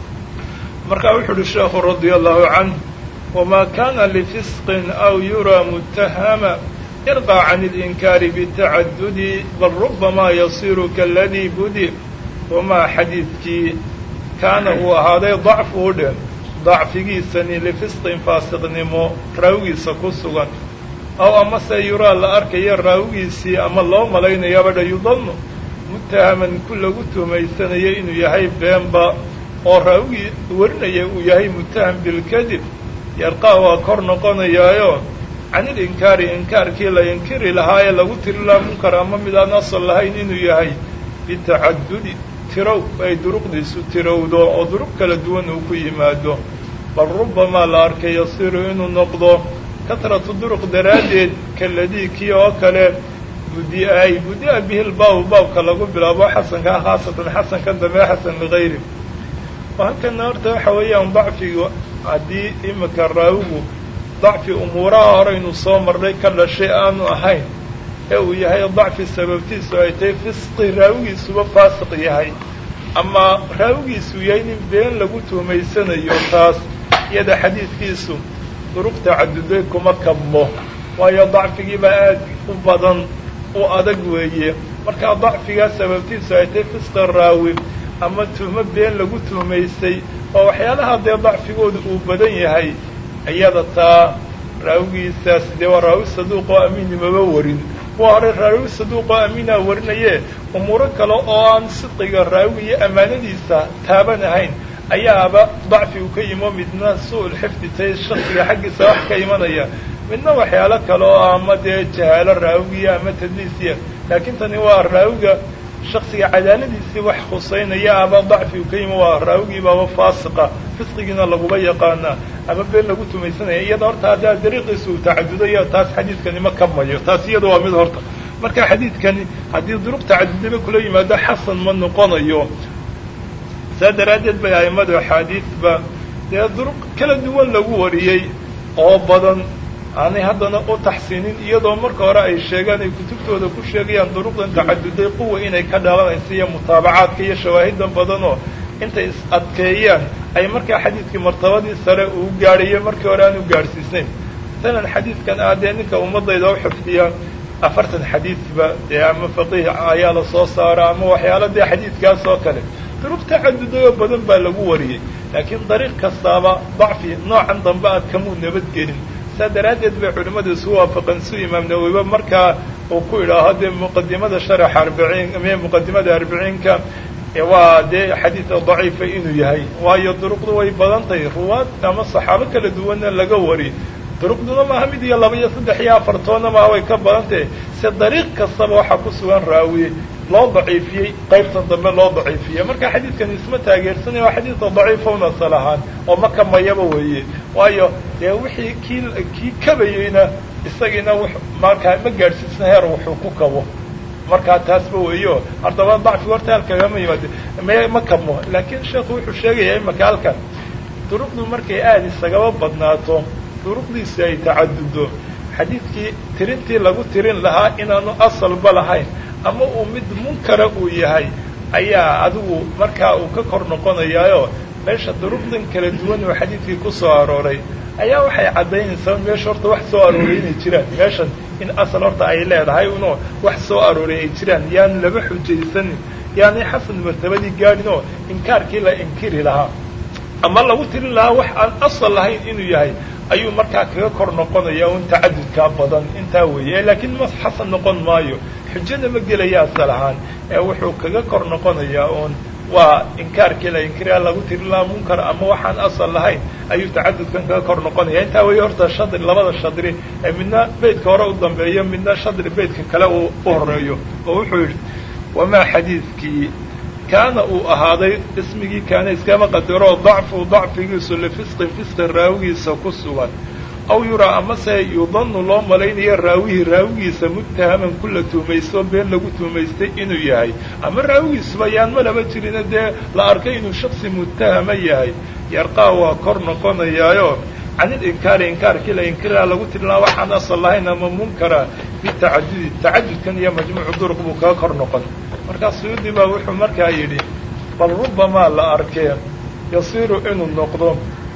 Speaker 1: markaa wuxu uhi sheekhu radia allahu canh wamaa kana lifisqin aw yuraa mutahama irqى can اlinkaari bitacadudi bal rubamaa yasiru kaladii budi wamaa xadiidkii kaana uu ahaaday dacfu u dhe dacfigiisani lifisqin faasiqnimo raawigiisa ku sugan aw amase yuraa la arkayo raawigiisii ama loo malaynayaaba dha yudanu mutahaman ku lagu tumaysanayo inuu yahay beenba oo raawigii warinaya uu yahay mutaham bilkadib yarqaa waa kor noqonayaayo can ilinkaari inkaarkii la inkiri lahaa ee lagu tiri laha munkar ama mid aan asal lahayn inuu yahay bitacadudi tirow ay duruqdiisu tirowdo oo duruq kala duwan uu ku yimaado bal rubamaa la arkay yasiru inuu noqdo katratu duruq daraaddeed kaladii kii oo kale budi'ay budi'a bihi lbaabu baabka lagu bilaabo xasankaa khaasatan xasankan dambe xasan ligayri halkana horta waxa weeyaan dacfigu haddii imika raawigu dacfi umuuraha horeynu soo marnay ka dhashay aanu ahayn ee uu yahay dacfi sababtiisu ay tahay fisqi raawigiisuba faasiq yahay ama raawigiisu yahay nin been lagu tuumaysanayo taas iyada xadiidkiisu duruq tacaduday kuma kabmo waayo dacfigiibaa aad u badan u adag weeye markaa dacfigaa sababtiisu ay tahay fisqi raawi ama tuhmo been lagu tuumaysay oo waxyaalaha dee dacfigooda uu badan yahay iyada taa raawigiisaas dee waa raawi saduuq oo amiinimaba warin kuwa hore raawi saduuq oo amiinaa warinaye umuuro kale oo aan sidqiga raawiga iyo ammaanadiisa taaban ahayn ayaaba dacfi u ka yimo midna su-ul xifdi tay shaksiga xaggiisa wax ka imanaya midna waxyaalo kale oo ama dee jahaalo raawigiya ama tadliisiya laakiin tani waa raawiga shaksiga cadaaladiisii wax khusaynaya ama dacfigu ka yimi waa raawigiibaaba faasiqa fisqigiina laguba yaqaanaa ama been lagu tumaysanaya iyada horta haddaa dariiqiisa uu tacadudayo taas xadiidkani ma kamayo taas iyada waa mid horta marka xadiidkani haddii duruq tacadudaba kula yimaado xasan ma noqonayo saa daraaddeed bay a'immadu axaadiidba dee duruq kala duwan lagu wariyey oo badan aanay haddana u taxsiinin iyadoo marka hore ay sheegaan ay kutubtooda ku sheegayaan duruqdan tacaduday quwa inay ka dhalanaysa iyo mutaabacaadka iyo shawaahidan badanoo intay is adkeeyaan ay markaa xadiidkii martabadii sare uu gaadhayo markii hore aan u gaadhsiisnayn masalan xadiidkan ah dee ninka ummadayda u xifdiya afartan xadiidba dee ama faqiih ayaa la soo saara ama waxyaala dee xadiidkaas oo kale duruq tacaduday oo badan baa lagu wariyey laakiin dariiq kastaaba dacfi noocan dambe aad kamuu nabadgelin saa daraaddeed bay culimmadu isu waafaqeen su imaam nawowiba markaa uu ku idhaaho dee muqadimada sharaxa arbiciin m muqadimada arbiciinka waa dee xadiida daciifa inuu yahay waayo duruqdu way badan tahay ruwaad ama saxaabo kala duwanna laga wari duruqduna maaha mid iyo laba iyo saddex iyo afartoonna maaha way ka badan tahay se dariiq kastaba waxaa ku sugan raawiye loo daciifiyey qaybtan dambe loo daciifiyey marka xadiidkan isma taageersanaya waa xadiidka daciifa un asal ahaan oo ma kamayaba weeye waayo dee wixii kii kii kabayeyna isagiina w markaa ma gaadhsiisna heer wuxuu ku kabo markaa taasba weeyo haddaba dacfiga horta halkagama yimaade me ma kamo laakiin sheekhu wuxuu sheegayaa imaka halkan duruqdu markay aada isagaba badnaato duruqdiisi ay tacadudo xadiidkii tirintii lagu tirin lahaa inaanu asalba lahayn ama uu mid munkara uu yahay ayaa adigu markaa uu ka kor noqonayaayo meesha duruqdan kala duwan oo xadiidkii ku soo arooray ayaa waxay caddaynaysaa meesha horta wax soo arooray inay jiraan meeshan in asal horta ay leedahay unoo wax soo arooray ay jiraan yaan laba xujaysanin yaanay xasan martabadii gaadhin oo inkaarkii la inkiri lahaa ama lagu tirin lahaa wax aan asal lahayn inuu yahay ayuu markaa kaga kor noqonaya un tacadudkaa badan intaa weeye laakiin ma xasan noqon maayo xujada ma gelaya asal ahaan ee wuxuu kaga kor noqonayaa uun waa inkaarkii la inkiriyaa lagu tirin lahaa munkar ama waxaan asal lahayn ayuu tacadudkan kaga kor noqonaya intaa weeye horta shadri labada shadri ee midna beydka hore u dambeeyo midna shadri beydka kale uu u horeeyo oo wuxuu yidhi wamaa xadiidkii kaana uu ahaaday ismigii kaana iskama qadaro dacfu dacfigiisu lifisqin fisqin raawigiisa ku sugan aw yuraa amase yudanu loo malaynayo raawihii raawigiisa muttahaman kula tuumaysto been lagu tuumaystay inuu yahay ama raawigiisuba yaan malaba jirina dee la arkay inuu shaksi muttahama yahay yarqaa waa kor noqonayaayo canil inkaari inkaarkii la inkirila lagu tirinaa waxaan asal lahayn ama munkara bitacadudi tacadudkan iyo majmuucu duruq buu kaga kor noqon markaa suyuudi baa wuxuu markaa yidhi bal rubamaa la arkee yasiiru inuu noqdo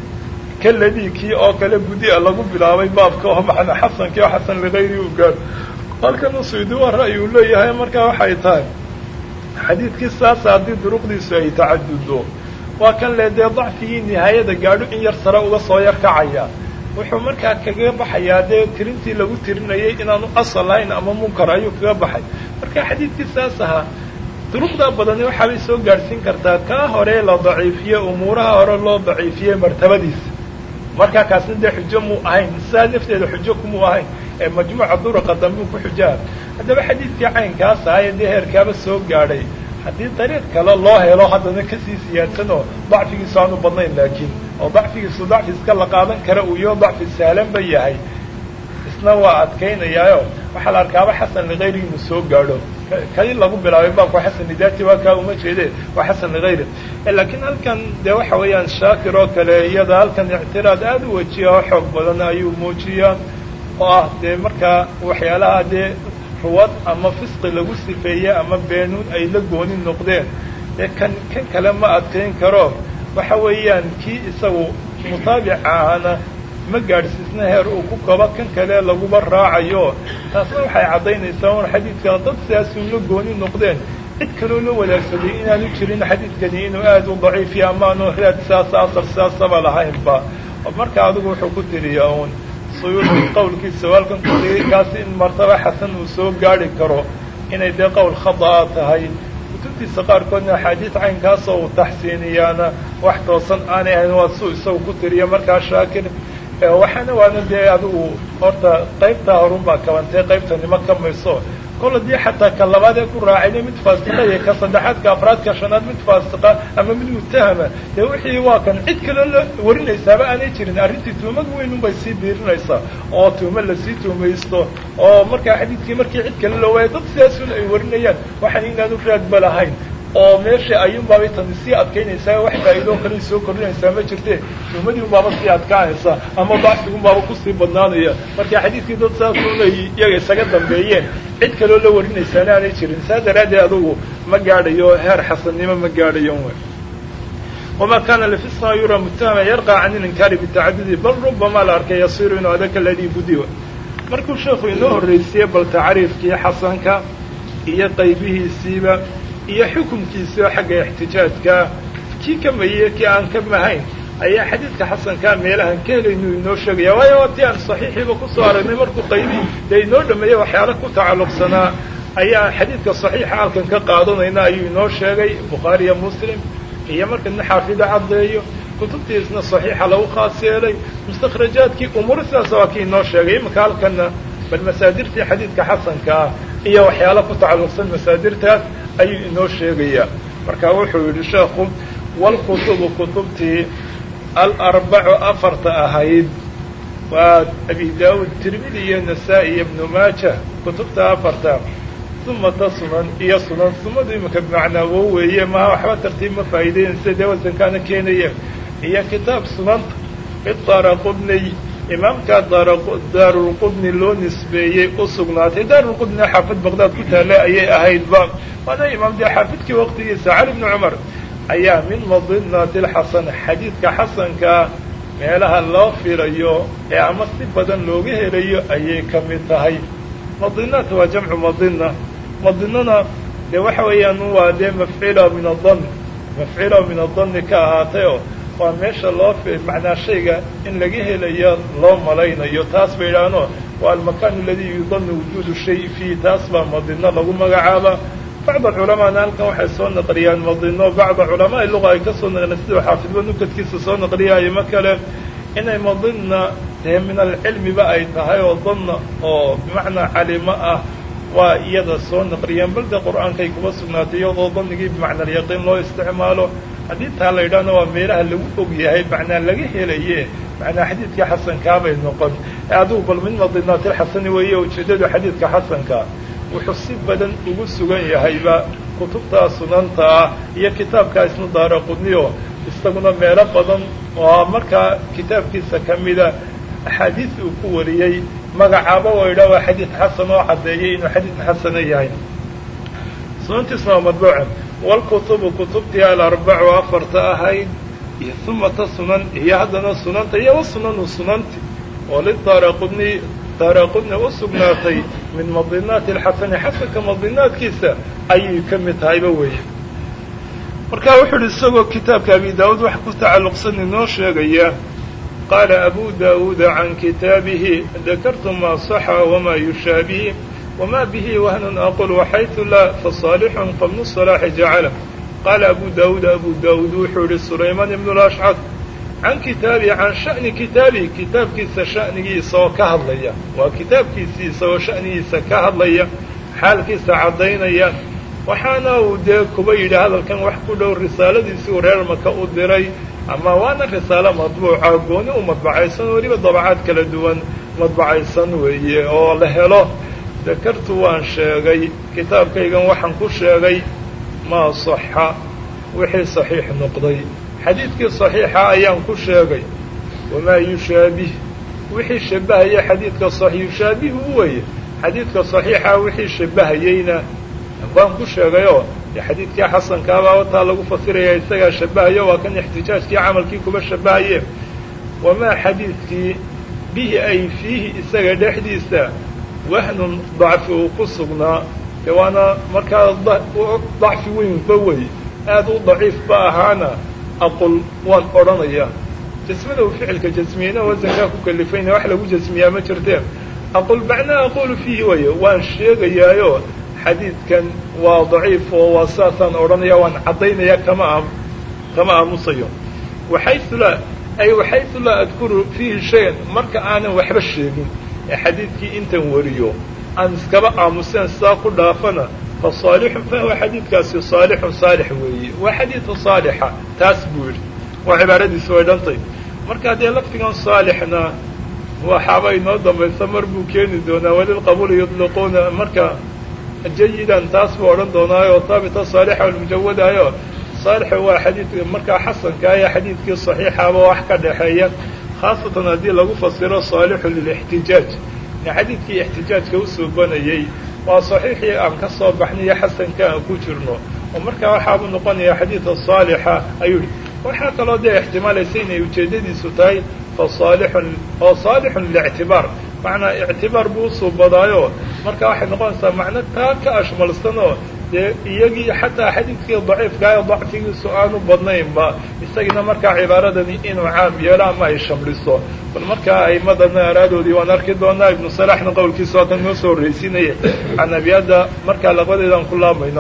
Speaker 1: kaladii kii oo kale gudia lagu bilaabay baabka oo macna xasankii oo xasan ligayri u gaadho halkanu suyuudi waa ra'yi uu leeyahay markaa waxay tahay xadiidkii saasa haddii duruqdiisu ay tacadudo waa kan le dee dacfigii nihaayada gaadho in yar sare uga soo yar kacaya wuxuu markaa kaga baxayaa dee tirintii lagu tirinayay inaanu asal lahayn ama munkar ayuu kaga baxay marka xadiidkii saas ahaa duruqdaa badani waxaabay soo gaadhsiin kartaa kaa hore la daciifiye umuuraha hore loo daciifiyey martabadiisa markaa kaasna dee xujo muu ahayn sidaa nafteeda xujo kumuu ahayn ee majmuuca duruqa dambuu ku xujaha haddaba xadiidkii caynkaas ahaa ee dee heerkaaba soo gaadhay haddii dariiq kale loo helo haddana kasii siyaadsan oo dacfigiisu aanu badnayn laakiin oo dacfigiisu dacfi iska la qaadan kara uu iyo dacfi sahlan ba yahay isna waa adkaynayaayo waxaa la arkaaba xasan ligayri inuu soo gaadho kali lagu bilaabay baabku xasan lidaati waa kaa uma jeede waa xasan ligayri laakiin halkan dee waxa weeyaan shaakir oo kale iyada halkan ictiraad aada u wajiya oo xoog badan ayuu muujiyaa oo ah dee markaa waxyaalaha dee ruwad ama fisqi lagu sifeeye ama beenuun ay la gooni noqdeen ee kan kan kale ma adkayn karo waxa weeyaan kii isagu mutaabica ahana ma gaadhsiisna heer uu ku kabo kan kale laguba raacayo taasna waxay caddaynaysaa un xadiidka dad sidaasuu la gooni noqdeen cid kaloo la wadaagsaday inaanu jirin xadiidkani inuu aada u daciifiya amaanu raad sidaasa asar sidaasaba lahaynba marka adigu wuxuu ku tiriyaa uun suyuudi qawlkiisa walkan ku tiri kaasi in martaba xasan uu soo gaadhi karo inay dee qowl khada'a tahay kutubtiisa qaarkoodna axaadiis caynkaasoo uu taxsiiniyaana wax toosan aanay ahayn waa suu isagu ku tiriya markaa shaakir waxaana waana dee adigu horta qaybtaa horun baa kabantay qaybtani ma kamayso kol haddii xataa ka labaad ee ku raacayna mid faasiqa iyo ka saddexaad ka afraad ka shanaad mid faasiqa ama mid mutahama dee wixii waa kan cid kale la warinaysaaba aanay jirin arrintii tuhmad weynun bay sii biirinaysaa oo tuhmo lasii tuhmaysto oo markaa xadiidkii markii cid kale loo waaya dad sidaasun ay warinayaan waxaan inaanu raadba lahayn oo meesha ayuunbaabay tani sii adkaynaysaa wax faa'iidoo kale soo kordhinaysaa ma jirte tuhmadii unbaaba sii adkaanaysa ama dacfigunbaaba kusii badnaanaya marka xadiidkii dad saasuunay iyaga isaga dambeeyeen cid kaloo la warinaysaana aanay jirin saa daraaddeed adugu ma gaadhayo heer xasannimo ma gaadhayo w wama kana lifisma yura mutahama yarqa can ilinkaari bitacadudi bal rubama la arkay yasiru inuu adaka ladii budiwa markuu sheekhu inoo horraysiiyey bal tacriifkii xasanka iyo qaybihiisiiba iyo xukumkiisao xagga ixtijaajka kii ka mayey kii aan ka mahayn ayaa xadiidka xasankaa meelahan ka helaynu inoo sheegaya waayo waa tii aan saxiixiiba kusoo aragnay markuu qaybii dee inoo dhameeyey waxyaala ku tacalluqsanaa ayaa xadiidka saxiixa halkan ka qaadanayna ayuu inoo sheegay bukhaariya muslim iyo marka nin xaafido caddeeyo kutubtiisna saxiixa lagu khaas yeelay mustakhrajaadkii umuur sidaas waa kii inoo sheegay imanka halkanna bal masaadirtii xadiidka xasanka ah iyo waxyaala ku tacalluqsan masaadirtaas ayuu inoo sheegayaa marka wuxuu yidhi sheekhu walkutubu kutubtii alarbacu afarta ahayd waa abi daawud tirmidi iyo nasaa-i iyo ibnu maaja kutubta afarta sumata sunan iyo sunan sumadu iminka bimacnaa wo weeye maha waxba tartiib ma faa'iideynaysa dee wasankaana keenaya iyo kitaab sunanta idaaraqudniy imaamkaa daarulqudni loo nisbeeyey u sugnaatay daarulqudni xaafid baqdaad ku taalla ayay ahaydba waana imaam dee xaafidkii waqtigiisa cali bni cumar ayaa min madinati lxasan xadiidka xasankaa meelaha loo filayo ee ama si badan looga helayo ayay ka mid tahay madinaat waa jamcu madina madinana dee waxa weeyaan waa dee mafcila min adan mafcila min adani ka ahaatayoo waa meesha loo macnaa shayga in laga helayo loo malaynayo taas bay idhaahno waa almakan aladii yudanu wujuudu shay fiih taas baa madino lagu magacaaba bacda culamaana halkan waxay soo naqliyaan madino bacda culamaai luga ay ka soo naqliyaan siduu xaafidba nukadkiisa soo naqliyaayo ma kale inay madina dee min alcilmiba ay tahay oo danna oo bimacnaa calimo ah waa iyada soo naqliyeen bal dee qur-aankay kuba sugnaatay iyadoo danigii bimacna alyaqiin loo isticmaalo haddii taa la yidhahna waa meelaha lagu og yahay macnaa laga helaye macnaa xadiidkii xasankaabay noqon adugu bal min madinaatilxasani weeye ujeeddadu xadiidka xasanka wuxuu si badan ugu sugan yahayba kutubtaa sunanta ah iyo kitaabkaa isna daara qudniyo isaguna meelo badan oo markaa kitaabkiisa ka mida axaadiis uu ku wariyey magacaaba waa yidhah waa xadiid xasan oo caddeeyay inuu xadiid xasana yahay sunantiisna waa madbuuca walkutubu kutubtii alarbacu afarta ahayd iyo humata sunan iyo haddana sunanta iyo wasunanu sunanti oo lidaara qudni daara qudni u sugnaatay min madinaati alxasani xasanka madinaadkiisa ayay ka mid tahayba weeye marka wuxuu uhi isagoo kitaabka abi daawuud wax ku tacalluqsan inoo sheegaya qaala abu daawuuda can kitaabihi dakartu maa saxa wamaa yushaabihi wma bihi wahnun aqul waxaytu laa fasaalixun qabnu salaaxi jacala qaala abu daawuud abu daawuud wuxuu yihi sulaymaan ibnu lashcad can kitaabihi can sha'ni kitaabihi kitaabkiisa sha'nigiisa oo ka hadlaya waa kitaabkiisii isagoo sha'nigiisa ka hadlaya xaalkiisa caddaynaya waxaana uu dee kuba yidhi hadalkan wax ku dhow risaaladiisii uu reer maka u diray ama waana risaalo madbuuca gooni u madbacaysan weliba dabacaad kala duwan madbacaysan weeye oo la helo dakartu waan sheegay kitaabkaygan waxaan ku sheegay maa saxa wixii saxiix noqday xadiidkii saxiixa ayaan ku sheegay wamaa yushaabih wixii shabbahaya xadiidka saxiix yushaabihu weye xadiidka saxiixa wixii shabbahayeyna waan ku sheegayoo dee xadiidkii xasankaabaa wataa lagu fasiraya isagaa shabbahayo waa kan ixtijaajkii camalkii kuba shabbahaye wamaa xadiidkii bihi ay fiihi isaga dhexdiisa wahnun dacfi uu ku sugnaa dee waana markaa dacfi weynba wey aad u daciifba ahaana aqul waan odhanayaa jasmada uu ficilka jasmiyeyna wasankaa ku kalifayna wax lagu jasmiyaa ma jirteen aqul macnaa aqulu fiihi waye waan sheegayaayo xadiidkan waa daciif oo waa saasaan odhanaya waan caddaynaya kama kama aamusayo waxaysu laa ay waxaysu laa adkuru fiihi shayan marka aanan waxba sheegin ee xadiidkii intan wariyo aan iskaba aamuseen sidaa ku dhaafana fa saalixun fahuwa xadiidkaasi saalixun saalix weeye waa xadiidu saalixa taas buu yidhi waa cibaaradiisi way dhantay marka dee lafdigan saalixna waxaaba inoo dambaysa mar buu keeni doonaa walilqabuuli yudliquuna marka jayidan taas buu odhan doonaayo haabita saalixa almujawadayo saalixu waa xadiid markaa xasanka iyo xadiidkii saxiixaba wax ka dhexeeya khaasatan haddii lagu fasiro saalixu lilixtijaaj xadiidkii ixtijaajka u suubanayey waa saxiixii aan ka soo baxnayo xasanka aan ku jirno oo markaa waxaabuu noqonaya xadiida saalixa ayuu yihi waxaa kaloo dee ixtimaalaysa inay ujeeddadiisu tahay fa saalixun oo saalixun lilictibaar macnaa ictibaar buu usuubadaayo marka waxay noqonaysaa macno taa ka ashmalsanoo dee iyagii xataa xadiidkii daciifka ee dacfigiisu aanu badnaynba isagina markaa cibaaradani inuu caam yeelo ama ay shamliso bal markaa aimadana araadoodii waan arki doonaa ibnu salaxna qowlkiisa haddan noo soo horreysiinaya canabiyadda markaa laqadeedaan ku laamayno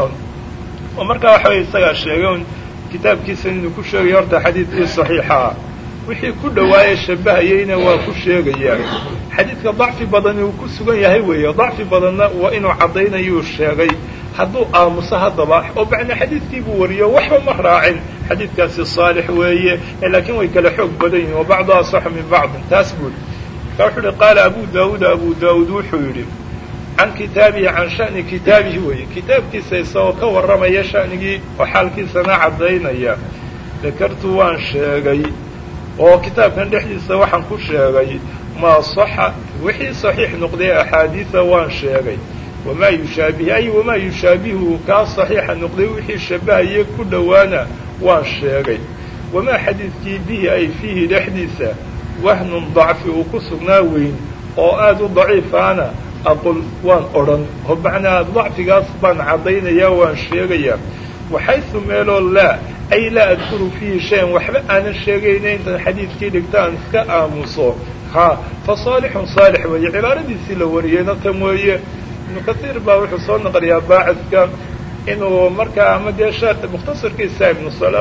Speaker 1: oo markaa waxa weye isagaa sheegay un kitaabkiisa inuu ku sheegayo horta xadiidkii saxiixa ah wixii ku dhawaaye shabahayeyna waa ku sheegayaa xadiidka dacfi badani uu ku sugan yahay weeye dacfi badanna waa inuu caddaynayuu sheegay hadduu aamuso haddaba oo bacna xadiidkii buu wariyo waxba ma raacin xadiidkaasi saalix weeye laakiin way kala xoog badan yihin wa bacdu asaxu min bacdin taas buu yidhi marka wuxuu yihi qaala abu daawuud abu daawuud wuxuu yidhi can kitaabihi can sha'ni kitaabihi weeye kitaabkiisa isagoo ka warramaya sha'nigii oo xaalkiisana caddaynaya dakartu waan sheegay oo kitaabkan dhexdiisa waxaan ku sheegay maa saxa wixii saxiix noqday axaadiida waan sheegay wamaa yushaabihi ay wamaa yushaabihu kaa saxiixa noqday wixii shabahaye ku dhowaana waan sheegay wamaa xadiidkii bihi ay fiihi dhexdiisa wahnun dacfi uu ku sugnaa weyn oo aada u daciifaana aqul waan odhan oo macnaa dacfigaas baan caddaynayaa waan sheegayaa waxaysu meeloo laa ay laa adkuru fiihi shayan waxba aanan sheegayna intaan xadiidkii dhigta aan iska aamuso ha fa saalixun saalix weeye cibaaradiisii la wariyeyna tan weeye ibnu kasiir baa wuxuu soo naqliyaa baacidka inuu markaa ama dee sheekh mukhtasarkiisa ibnu sala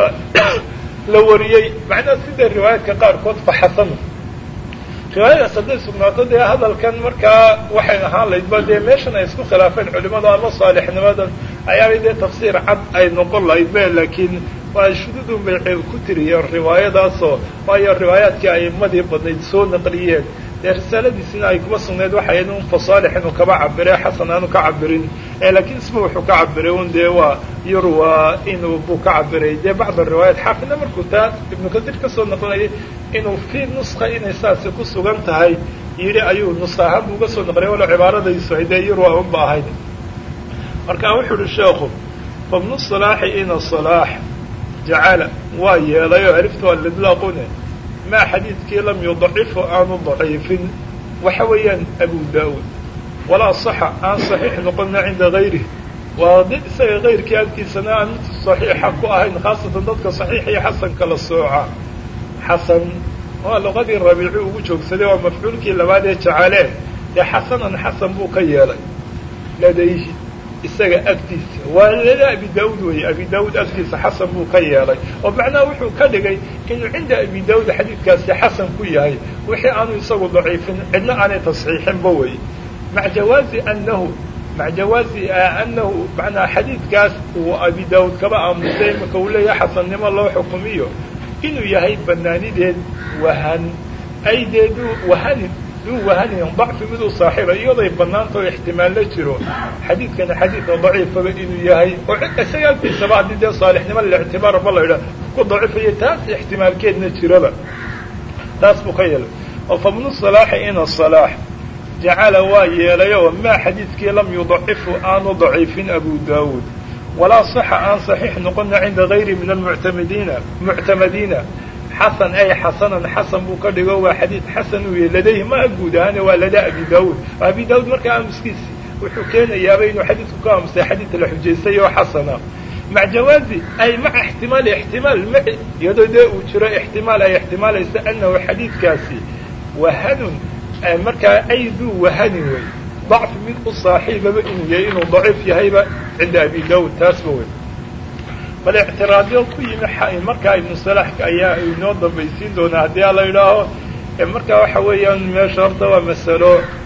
Speaker 1: la wariyey macnaha sida riwaayaadka qaarkood fa xasan riwaayadaas hadday sugnaato dee hadalkan markaa waxay ahaan laydba dee meeshan ay isku khilaafeen culimadu ama saalixnimadan ayaabay dee tafsiir cad ay noqon lahayd be laakiin waa shududun bay ku tiriyeen riwaayadaasoo waayo riwaayaadkii a'imadii badnayd soo naqliyeen dee risaaladiisina ay kuma sugnayd waxay un fa saalix inuu kaba cabire xasan aanu ka cabirin laakiin isma wuxuu ka cabiray un dee waa yurwa inuu buu ka cabiray dee bacd riwaayaat xaafidna markuu taa ibnu kasiir kasoo naqlinayay inuu fii nuska inay saasi ku sugan tahay yidhi ayuu nuska ahaan buu uga soo naqliyay walo cibaaradaysu ay dee yurwa unba ahayd marka wuxuu uhi sheekhu fabnu salaaxi ina salaax jacala waa yeelay oo alifta waa lidlaaqune maa xadiidkii lam yudacifu aanu daciifin waxa weeyaan abu daawuud walaa saxa aan saxiix noqonna cinda gayrih waa di isaga kayrkii agtiisana aan mid saxiixa ku ahayn khaasatan dadka saxiix iyo xasan kala sooca xasan waa luqadii rabiici ugu joogsaday waa mafcuulkii labaad ee jacalee dee xasanan xasan buu ka yeelay ladayhi isaga agtiisa waa lada abi daawud weeye abi daawud agtiisa xasan buu ka yeelay oo macnaha wuxuu ka dhigay inuu cinda abi daawud xadiidkaasi xasan ku yahay wixii aanu isagu daciifin cidna aanay tasxiixinba weye maca jawaazi anahu maca jawaazi anahu macnaa xadiidkaas uu abi daawud kaba aamusay imaka uu leeyahay xasannimo loo xukumiyo inuu yahay banaanideed wahan ay dee duu wahanin duu wahanin dacfi mid u saaxiiba iyadoy banaanta oo ixtimaal la jiro xadiidkana xadiidka daciifaba inuu yahay oo isaga agtiisaba haddii dee saalixnimo lilictibaar ma la idha ku daciifaya taas ixtimaalkeedna jiraba taas buu ka yeelay oo fabnu salaaxi ina salaax jacala waa yeelay oo maa xadiidkii lam yudacifu aanu daciifin abu daawuud walaa saxa aan saxiix noqona cinda gayri min almuctamadiina muctamadiina xasan ay xasanan xasan buu ka dhigo waa xadiid xasan uu yahy ladayhi maa guud ahaane waa ladaa abi daawuud abi daawud markaa aamuskiisi wuxuu keenayaaba inuu xadiidku ka aamusay xadiid la xujaystay oo xasana maca jawaazi ay maca ixtimaali ixtimaal ma iyadoo dee uu jiro ixtimaal ay ixtimaalaysa anahu xadiidkaasi wahanun markaa ay duu wahanin wey dacfi mid u saaxiibaba inuu yahay inuu daciif yahayba cinda abi daawud taasba wey bal ictiraadyo ku yimi markaa ibnu salaxka ayaa inoo dambaysiin doonaa haddii a la idhaaho markaa waxa weeyaan meesha horta waa masalo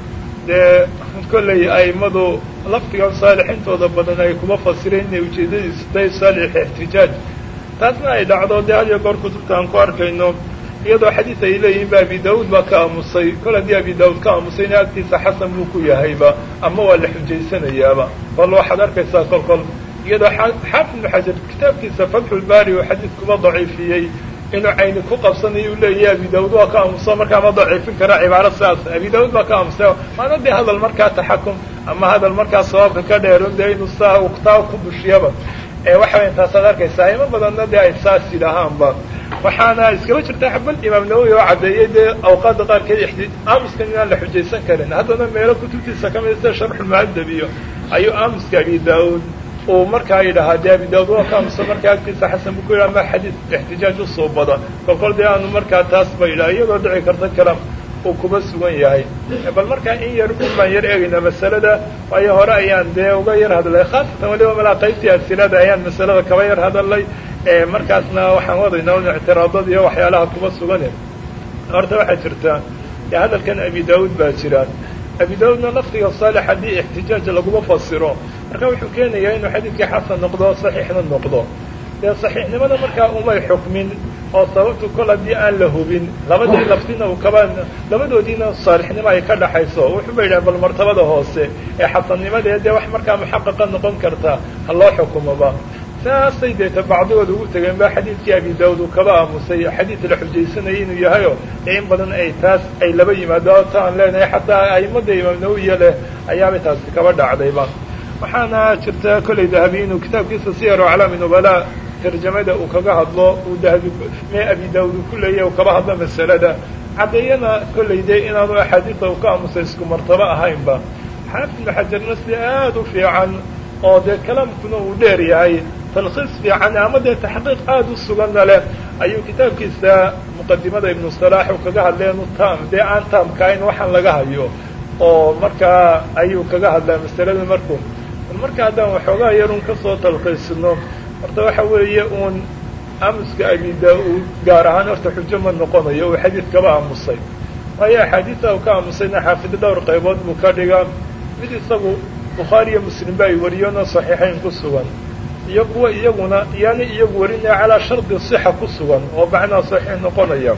Speaker 1: dee kollay a'immadu laftigan saalixintooda badan ay kuma fasireen inay ujeedadiisu tahay saalix ixtijaaj taasna ay dhacdo dee had iyo goor kutubta aan ku arkayno iyadoo xadiis ay leeyihiin ba abi daawuud baa ka aamusay kol haddii abi daawuud ka aamusayna agtiisa xasan buu ku yahayba ama waa la xujaysanayaaba bal waxaad arkaysaa kol kol iyadoo xaafid ibnu xajar kitaabkiisa fatxulbaari oo xadiis kuma daciifiyey inuu cayni ku qabsanayo u leeyahay abi daawud waa ka aamuso markaa ma daciifin kara cibaaro sidaas abi daawud baa ka aamusay maana dee hadal markaa taxakum ama hadal markaa sabaabka ka dheero dee inuu saa taa ku bushiyaba waxa weya taasaad arkaysaa imo badanna dee ay saas yidhaahaanba waxaana iskaba jirta xabal imaam nawowi oo caddeeyey dee awqaadda qaarkeed aamuskan inaan la xujaysan karin haddana meelo kutubtiisa ka mida sida sharxulmuhadab iyo ayuu aamuska abi daawud uu markaa yidhahaa dee abi daawud waa ka aamuso markaa agtiisa xasan buu ku yidhaha ma xadiis ixtijaaj usoo bada kolkol dee aanu markaa taas ba yidhaha iyadoo dhici karta kalam uu kuba sugan yahay bal markaa in yar un baan yar eegaynaa masalada waayo hore ayaan dee uga yar hadlay khaasatan waliba malaa qaybtii asilada ayaan masalada kaba yar hadalay markaasna waxaan wadaynaa un ictiraadada iyo waxyaalaha kuba sugane horta waxaa jirta dee hadalkan abi daawud baa jira abi daawudna laftiga saalix haddii ixtijaaj laguma fasiro marka wuxuu keenayaa inuu xadiidkii xasan noqdo saxiixna noqdo dee saxiixnimada markaa umay xukmin oo sababtu kol haddii aan la hubin labadii laftina uu kaba labadoodiina saalixnimo ay ka dhaxayso wuxuuba yidhaha bal martabada hoose ee xasannimadee dee wax markaa muxaqaqa noqon karta ha loo xukumoba saasay deeta bacdigood ugu tegeen ba xadiidkii abi daawud uu kaba aamusay xadiid la xujaysanayay inuu yahayo dee in badan ay taas ay laba yimaado ta aan leenahay xataa a'immada imaam nawiya leh ayaabay taasi kaba dhacdayba waxaana jirta kollay dahabi inuu kitaabkiisa siyar aclaami nubala tarjamada uu kaga hadlo uu dahabi mee abi daawud uu ku leeyahy uu kaba hadlo masalada caddeeyana kollay dee inaanu axaadiista uu ka aamusay isku martabo ahaynba xaafid ibnu xajarna si aad u fiican oo dee kalaamkuna uu dheer yahay talkhiis fiican ama dee taxqiiq aad u suganna leh ayuu kitaabkiisa muqadimada ibnu salaax uu kaga hadleenu tam dee aan taamkahayn waxaan laga hayo oo markaa ayuu kaga hadlaa masalada markuu marka haddaan waxoogaa yarun kasoo talkhiisno horta waxa weeye uun aamuska abi daa-uud gaar ahaan horta xujo ma noqonayo uu xadiid kaba aamusay waayo axaadiista uu ka aamusayna xaafido dhowr qaybood buu ka dhigaa mid isagu bukhaari iyo muslim ba ay wariyeenoo saxiixayn ku sugan iyo kuwa iyaguna yaani iyagu warinaya calaa shardi sixa ku sugan oo macnaha saxiix noqonaya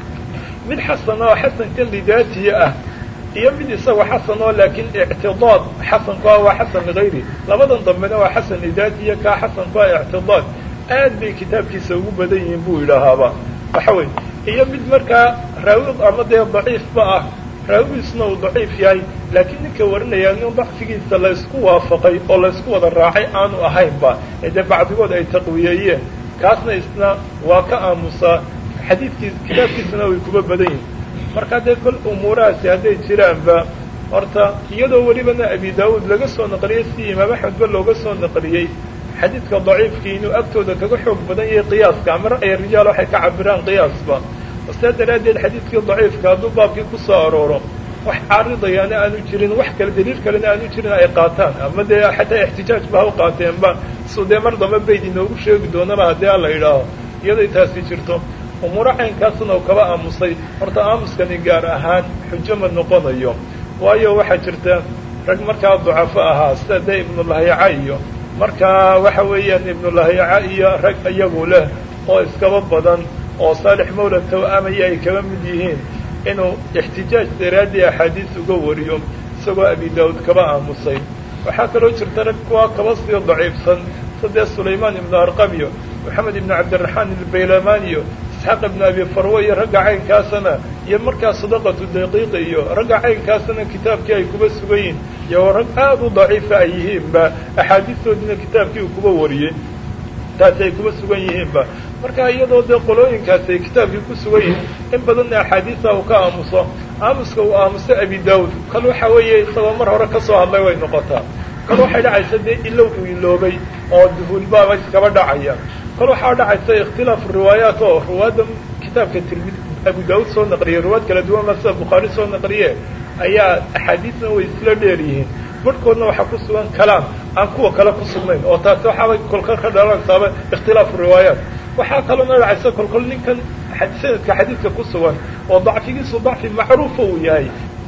Speaker 1: mid xasan oo xasanka lidaatiya ah iyo mid isaga xasan oo laakiin ictidaad xasanku ah waa xasan ligayri labadan dambena waa xasan lidaatiya kaa xasanku ah ictidaad aad bay kitaabkiisa ugu badan yihiin buu yidhaahaaba waxa wey iyo mid markaa raawi ama dee daciifba ah raawigiisuna uu daciif yahay laakiin ninka warinaya nin dacfigiisa laysku waafaqay oo laysku wada raacay aanu ahaynba ee dee bacdigood ay taqwiyeeyeen kaasna isna waa ka aamusaa xadiidkiis kitaabkiisana way kuba badan yihin marka dee kol umuurahaasi hadday jiraanba horta iyadoo welibana abi daawuud laga soo naqliyey si imaam axmedba looga soo naqliyey xadiidka daciifkii inuu agtooda kaga xoog badan yahay qiyaaska ama ra'ya rijaal waxay ka cabiraan qiyaasba saa daraaddeed xadiidkii daciifka hadduu baabkii ku soo arooro wax caaridayaana aanu jirin wax kale daliil kalena aanu jirin ay qaataan ama dee xataa ixtijaaj ba ha u qaateenba su dee mar damba bayd inoogu sheegi doonaba haddii alla yidhaaho iyaday taasi jirto umuuro caynkaasna uu kaba aamusay horta aamuskani gaar ahaan xujo ma noqonayo waayo waxaa jirta rag markaa ducafo ahaa sida dee ibnulahyaca iyo markaa waxa weeyaan ibnulahyaca iyo rag iyagu leh oo iskaba badan oo saalix mawla taw-amaya ay kaba mid yihiin inuu ixtijaaj daraaddii axaadiis uga wariyo isagoo abi daawud kaba aamusay waxaa kaloo jirta rag kuwa kaba sii daciifsan sadee sulaymaan ibnu arqam iyo moxamed ibnu cabdiraxmaan ilbaylamaan iyo isxaaq ibnu abi farwe iyo ragga caynkaasana iyo markaa sadaqatu daqiiqa iyo ragga caynkaasana kitaabkii ay kuba sugan yihiin iyo rag aada u daciifa ay yihiinba axaadiistoodina kitaabkii uu kuba wariyey taasi ay kuba sugan yihiinba marka iyadoo dee qolooyinkaasi ay kitaabkii ku sugan yihiin in badanna axaadiisa uu ka aamuso aamuska uu aamuso abi daawud kal waxa weeye isagoo mar hore kasoo hadlay way noqotaa kal waxay dhacaysa dee ilow uu iloobay oo duhuulbaaba iskaba dhacaya kal waxaa dhacaysa ikhtilaafu riwaayaat oo ruwaadda kitaabka tirmid abu daawud soo naqliyey ruwaad kala duwan ba sida bukhaari soo naqliye ayaa axaadiisna way isla dheer yihiin barhkoodna waxaa ku sugan kalaam aan kuwa kale ku sugnayn oo taasi waxaabay kolkol ka dhalantaaba ikhtilaafu riwaayaat waxaa kaloona dhacaysa kolkol ninkan sanadka xadiidka ku sugan oo dacfigiisu dacfi macruufa uu yahay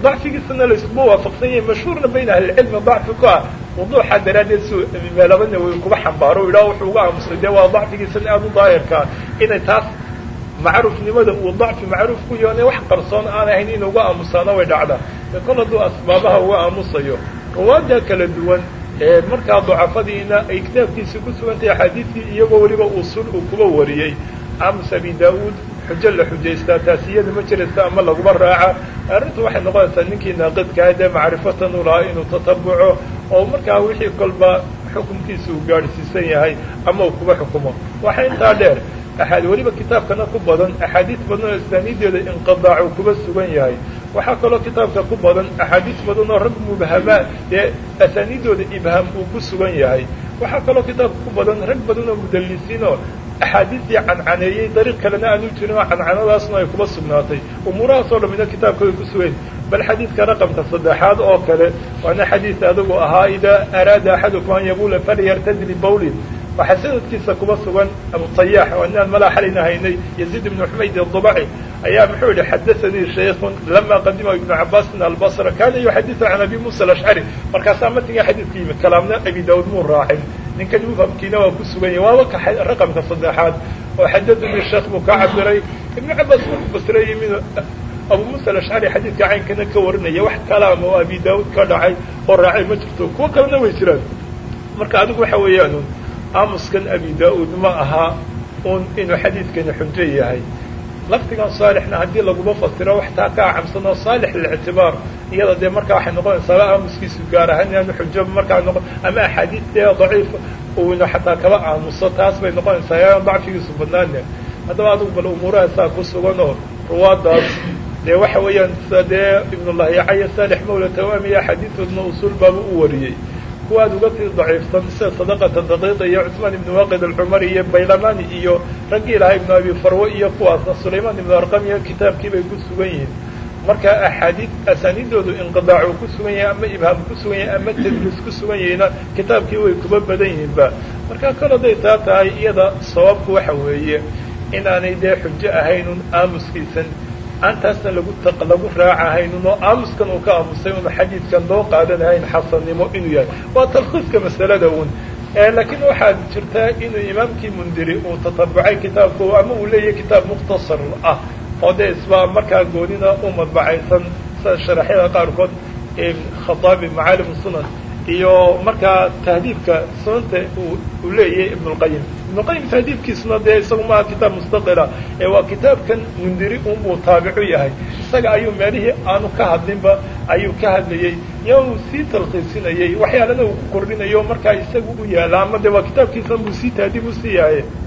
Speaker 1: dacfigiisana layskuma waafaqsan yahay mashhuurna bayna ahlicilmi dacfi ku ah wuduuxa daraaddeed si meelaba nawowi kuba xambaaro o yidhaha wuxuu uga aamusay dee waa dacfigiisana aada u daahirkaa inay taas macruufnimada uu dacfi macruuf ku yoone wax qarsoon aan ahayn inuu uga aamusaana way dhacdaa e kol hadduu asbaabaha uga aamusayo ruwaada kala duwan ee markaa dacafadiina ay kitaabkiisii ku sugantahay axaadiidkii iyagoo weliba usul uu kuba wariyey aamus abi daa-uud xujo la xujaystaa taasiyada ma jiraysa ama laguma raaca arrintu waxay noqonaysaa ninkii naaqidkaa dee macrifatan u lahaa inuu tatabuco oo markaa wixii kolba xukumkiisa uu gaadhsiisan yahay ama uu kuba xukumo waxa intaa dheer axaad weliba kitaabkana ku badan axaadiis badan oo asaaniideeda inqidaacu kuba sugan yahay waxaa kaloo kitaabka ku badan axaadiis badan oo rag mubhamaa dee asaaniidooda ibhaam uu ku sugan yahay waxaa kaloo kitaabka ku badan rag badan oo mudallisiin oo axaadiistii cancaneeyey dariiq kalena aanu jirin oo cancanadaasna ay kuba sugnaatay umuurahaasoo dhamina kitaabka way ku sugayn bal xadiidka raqamka saddexaad oo kale waana xadiis adigu ahaa idaa araada axadukum an yabula falyartadli bawlin waxaa sanadkiisa kuba sugan abutayax oo inaan malaa xalayna haynay yaziid ibnu xumayd adubaci ayaa muxuu yihi xadaanii shaykun lama qadima ibnu cabaasin albasra kana yuxadiu can abi musa alashcari markaasaa matiga xadiidka yimid kalaamna abi daawud muu raacin ninkan mufhamkiina waa ku sugan yahy waaba ka raqamka saddexaad oo xadadanii sheekh buu ka cabiray ibnu cabaas marku basre yimid abu musa alashcari xadiidka caynkana ka warinaya wax kalaama oo abi daawud ka dhacay oo raacay ma jirto kuwo kalena way jiraan marka adigu waxa weeyaan aamuskan abi daa-uud ma aha un inuu xadiidkani xujo yahay lafdigan saalixna haddii laguma fasiro wax taa ka acamsan oo saalix lilictibaar iyada dee markaa waxay noqonaysaa aamuskiisu gaar ahaan inaanu xujo markaa noqon ama axaadiis dee daciif uuna xataa kaba aamuso taas bay noqonaysaa yaan dacfigiisu badnaane haddaba adigu bal umuuraha saa ku sugan oo ruwaadaas dee waxa weeyaan sa dee ibnullahiyacaya saalix mawla tawaamiya axaadiistoodna usuul baaba u wariyey kuwaad uga tii daciifsan sida sadaqata daqiiqa iyo cusmaan ibnu waaqid alcumari iyo baylamani iyo raggii lahaa ibnu abi farwo iyo kuwaasna sulaymaan ibnu arqam iyo kitaabkii bay ku sugan yihiin marka axaadiid asaaniidoodu inqidaac uu ku sugan yahay ama ibhaam ku sugan yahay ama tadliis ku sugan yahayna kitaabkii way kuba badan yihiinba marka kol hadday taa tahay iyada sababku waxa weeye inaanay dee xujo ahaynun aamuskiisan aantaasna lagu lagu raacahaynun oo aamuskan uu ka aamusay un xadiidkan loo qaadanahayn xasannimo inuu yahay waa talkhiiska masalada un laakiin waxaad jirtaa inuu imaamkii mundiri uu tatabucay kitaabku ama uu leeyahay kitaab mukhtasar ah oo dee isba markaa goonina u madbacaysan sida sharaxyada qaarkood khataabi macaalim sunan iyo markaa tahdiibka sunanta uu leeyahay ibnulqayim ibnuqayim tahdiibkiisuna dee isagu maaha kitaab mustaqila ee waa kitaabkan mundiri unbuu taabicu yahay isaga ayuu meelihii aanu ka hadlinba ayuu ka hadlayey iyo uu sii talkhiisinayey waxyaalana uu ku kordhinayo markaa isagu u yaala ama de waa kitaabkiisan buu sii tahdiib usii yahay